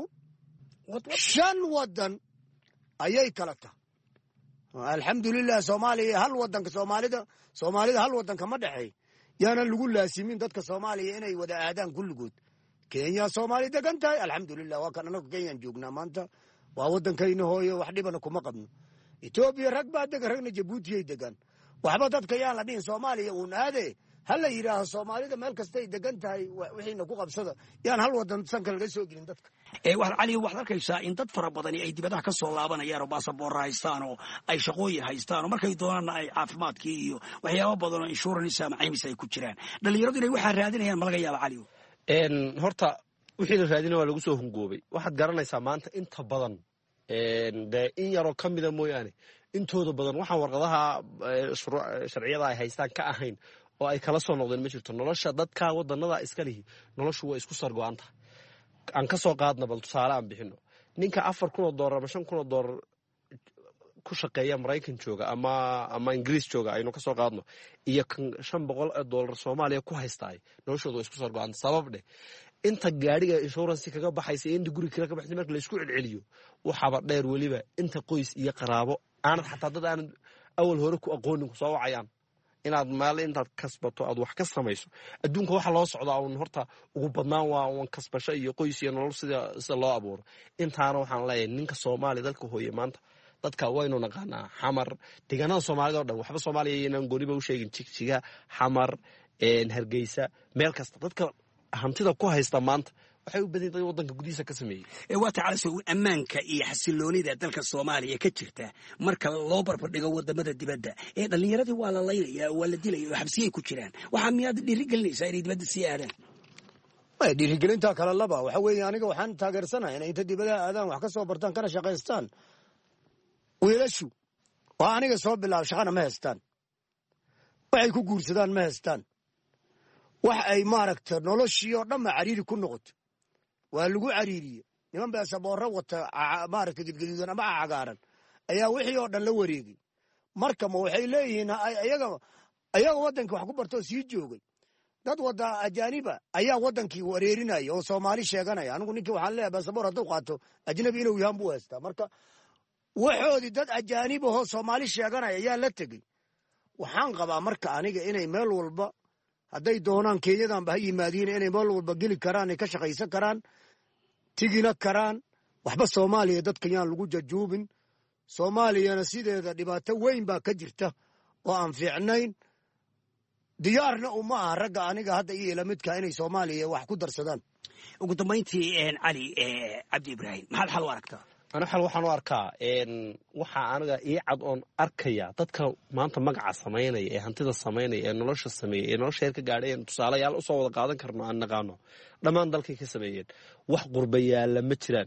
shan waddan ayay kala tahay alxamdulilah soomaaliya hal wadanka soomaalida soomaalida hal wadanka ma dhexeey yaanan lagu laasimin dadka soomaaliya inay wada aadaan kulligood kenya soomaali degan tahay alxamdulilah waa kan anagu kenyaan joognaa maanta waa wadankayna hooyo wax dhibana kuma qabno etoobiya rag baa degan ragna jabuutiyay degan waxba dadka yaan la dhihin soomaaliya uun aade ha la yidhaaho soomaalida meel kastay degan tahay wixiina ku qabsada yaan hal wadan sanka laga soo gelin dadka cali waxaad arkaysaa in dad fara badani ay dibadaha ka soo laabanayaan oo baasaboorra haystaan oo ay shaqooyin haystaan oo markay doonaanna ay caafimaadkii iyo waxyaaba badan oo insurance ama caymis ay ku jiraan dhalinyaradu inay waxaa raadinayaan ma laga yaaba cali horta wixii la raadina waa lagu soo hungoobay waxaad garanaysaa maanta inta badan dee in yaroo ka mida mooyaane intooda badan waxaan warqadaha sharciyada ay haystaan ka ahayn oo ay kala soo noqdeen ma jirto nolosha dadka wadanada iska lihi noloshu waa isku sargo-an tahay aan ka soo qaadna bal tusaale aan bixino ninka afar kun oo doolar ama shan kun oo doolar ku shaqeeya maraykan jooga ama ama ingiriis jooga aynu ka soo qaadno iyo kan shan boqol oo doolar soomaaliya ku haystaay noloshooda waa isku sargo-an sabab dheh inta gaadhiga insurance kaga baxaysa iyo inta guri kale ka baxaysa marka laysku celceliyo waxaaba dheer weliba inta qoys iyo qaraabo aanad xataa dad aanad awal hore ku aqoonin ku soo wacayaan inaad meel intaad kasbato aad wax ka samayso adduunka waxa loo socdaa un horta ugu badnaan waa un kasbasho iyo qoys iyo nolol sida sida loo abuuro intaana waxaan leeyahay ninka soomaaliya dalka hooye maanta dadka waynu naqaanaa xamar deegaanada soomaalida o dhan waxba soomaaliya iyonan gooniba u sheegin jigjiga xamar hargeysa meel kasta dadka hantida ku haysta maanta waxay u badan tahay wadanka gudihiisa ka sameeyey waa tacalaso ammaanka iyo xasiloonida dalka soomaaliya ka jirta marka loo barbardhigo wadamada dibadda ee dhallinyaradii waa la laynaya waa la dilaya oo xabsiyay ku jiraan waxaa miyaad dhiirigelinaysaa inay dibadda sii aadaan dhiirigelinta kale laba waxa weeye aniga waxaan taageersanahay inay inta dibadaha aadaan wax ka soo bartaan kana shaqaystaan wiilashu oo aniga soo bilaabo shaqana ma haystaan waxay ku guursadaan ma haystaan wax ay maaragta noloshii oo dhanba cariiri ku noqoto waa lagu cariiriye niman beesaboorro wata maaragta gedgaduudan ama cagaaran ayaa wixii oo dhan la wareegay marka ma waxay leeyihiin ayaga ayaga waddankii wax ku bartoo sii joogay dad wada ajaaniba ayaa waddankii wareerinaya oo soomaali sheeganaya anigu ninkii waxaan leeyahay beesaboor hadduu qaato ajnabi inuu yahan buu haystaa marka waxoodii dad ajaanib ahoo soomaali sheeganaya ayaa la tegey waxaan qabaa marka aniga inay meel walba hadday doonaan kenyadanba ha yimaadiin inay meel walba geli karaan ay ka shaqaysan karaan tigina karaan waxba soomaaliya dadka yaan lagu jajuubin soomaaliyana sideeda dhibaato weyn baa ka jirta oo aan fiicnayn diyaarna uma aha ragga aniga hadda iyo ilamidka inay soomaaliya wax ku darsadaan ugu dambayntii cali cabdi ibraahim maxaad xal u aragtaa ana xal waxaan u arkaa waxaa aniga ii cad oon arkaya dadka maanta magaca samaynaya ee hantida samaynaya ee nolosha sameeya ee nolosha heer ka gaadhay en tusaalayaal usoo wada qaadan karno aan naqaano dhammaan dalkay ka sameeyeen wax qurbayaalla ma jiraan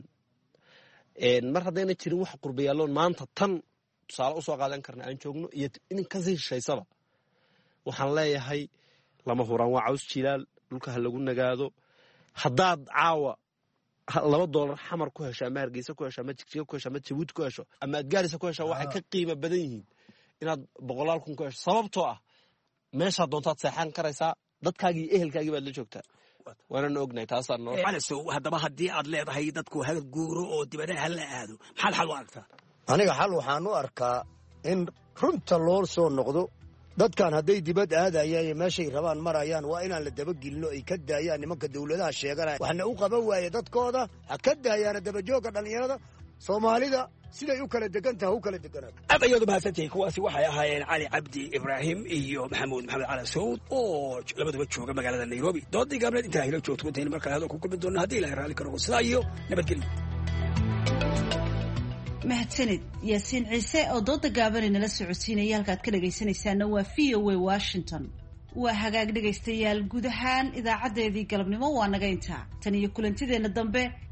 mar haddayna jirin wax qurbayaalloon maanta tan tusaale usoo qaadan karna aan joogno iyo in kasii hishaysaba waxaan leeyahay lama huraan waa caws jilaal dhulka ha lagu nagaado haddaad caawa laba doolar xamar ku hesho ama hargeysa ku hesho ama jigjiga ku hesho ama jabuuti ku hesho ama adgaarisa ku hesho waxay ka qiimo badan yihiin inaad boqolaal kun ku hesho sababtoo ah meeshaa doontaad seexan karaysaa dadkaagii iyo ehelkaagii baad la joogtaa waanana ognahay taasaa noo calasow haddaba haddii aad leedahay dadku ha guuro oo dibadaha ha la aado maxaad xal u aragtaa aniga xal waxaan u arkaa in runta loo soo noqdo dadkan hadday dibad aadayaan iyo meeshay rabaan marayaan waa inaan la dabagelino ay ka daayaan nimanka dawladaha sheeganaya waxna u qaban waaye dadkooda ha ka daayaana dabajoogga dhallinyarada soomaalida siday u kala degan taha u kala deganaato aad ayaad umahadsantihiin kuwaasi waxay ahaayeen cali cabdi ibraahim iyo maxamuud maxamed cali sawd oo labaduba jooga magaalada nairobi doodii gaabneed intaa hilo joogto intayna markale hadal ku kulmi doona haddii ilahay raalli ka noqo sidaa iyo nabadgelyo mahadsanid yaasiin ciise oo dooda gaabanay nala socodsiinaya halkaad ka dhagaysanaysaana waa v o a washington waa hagaag dhegaystayaal guud ahaan idaacadeedii galabnimo waa naga intaa tan iyo kulantideenna dambe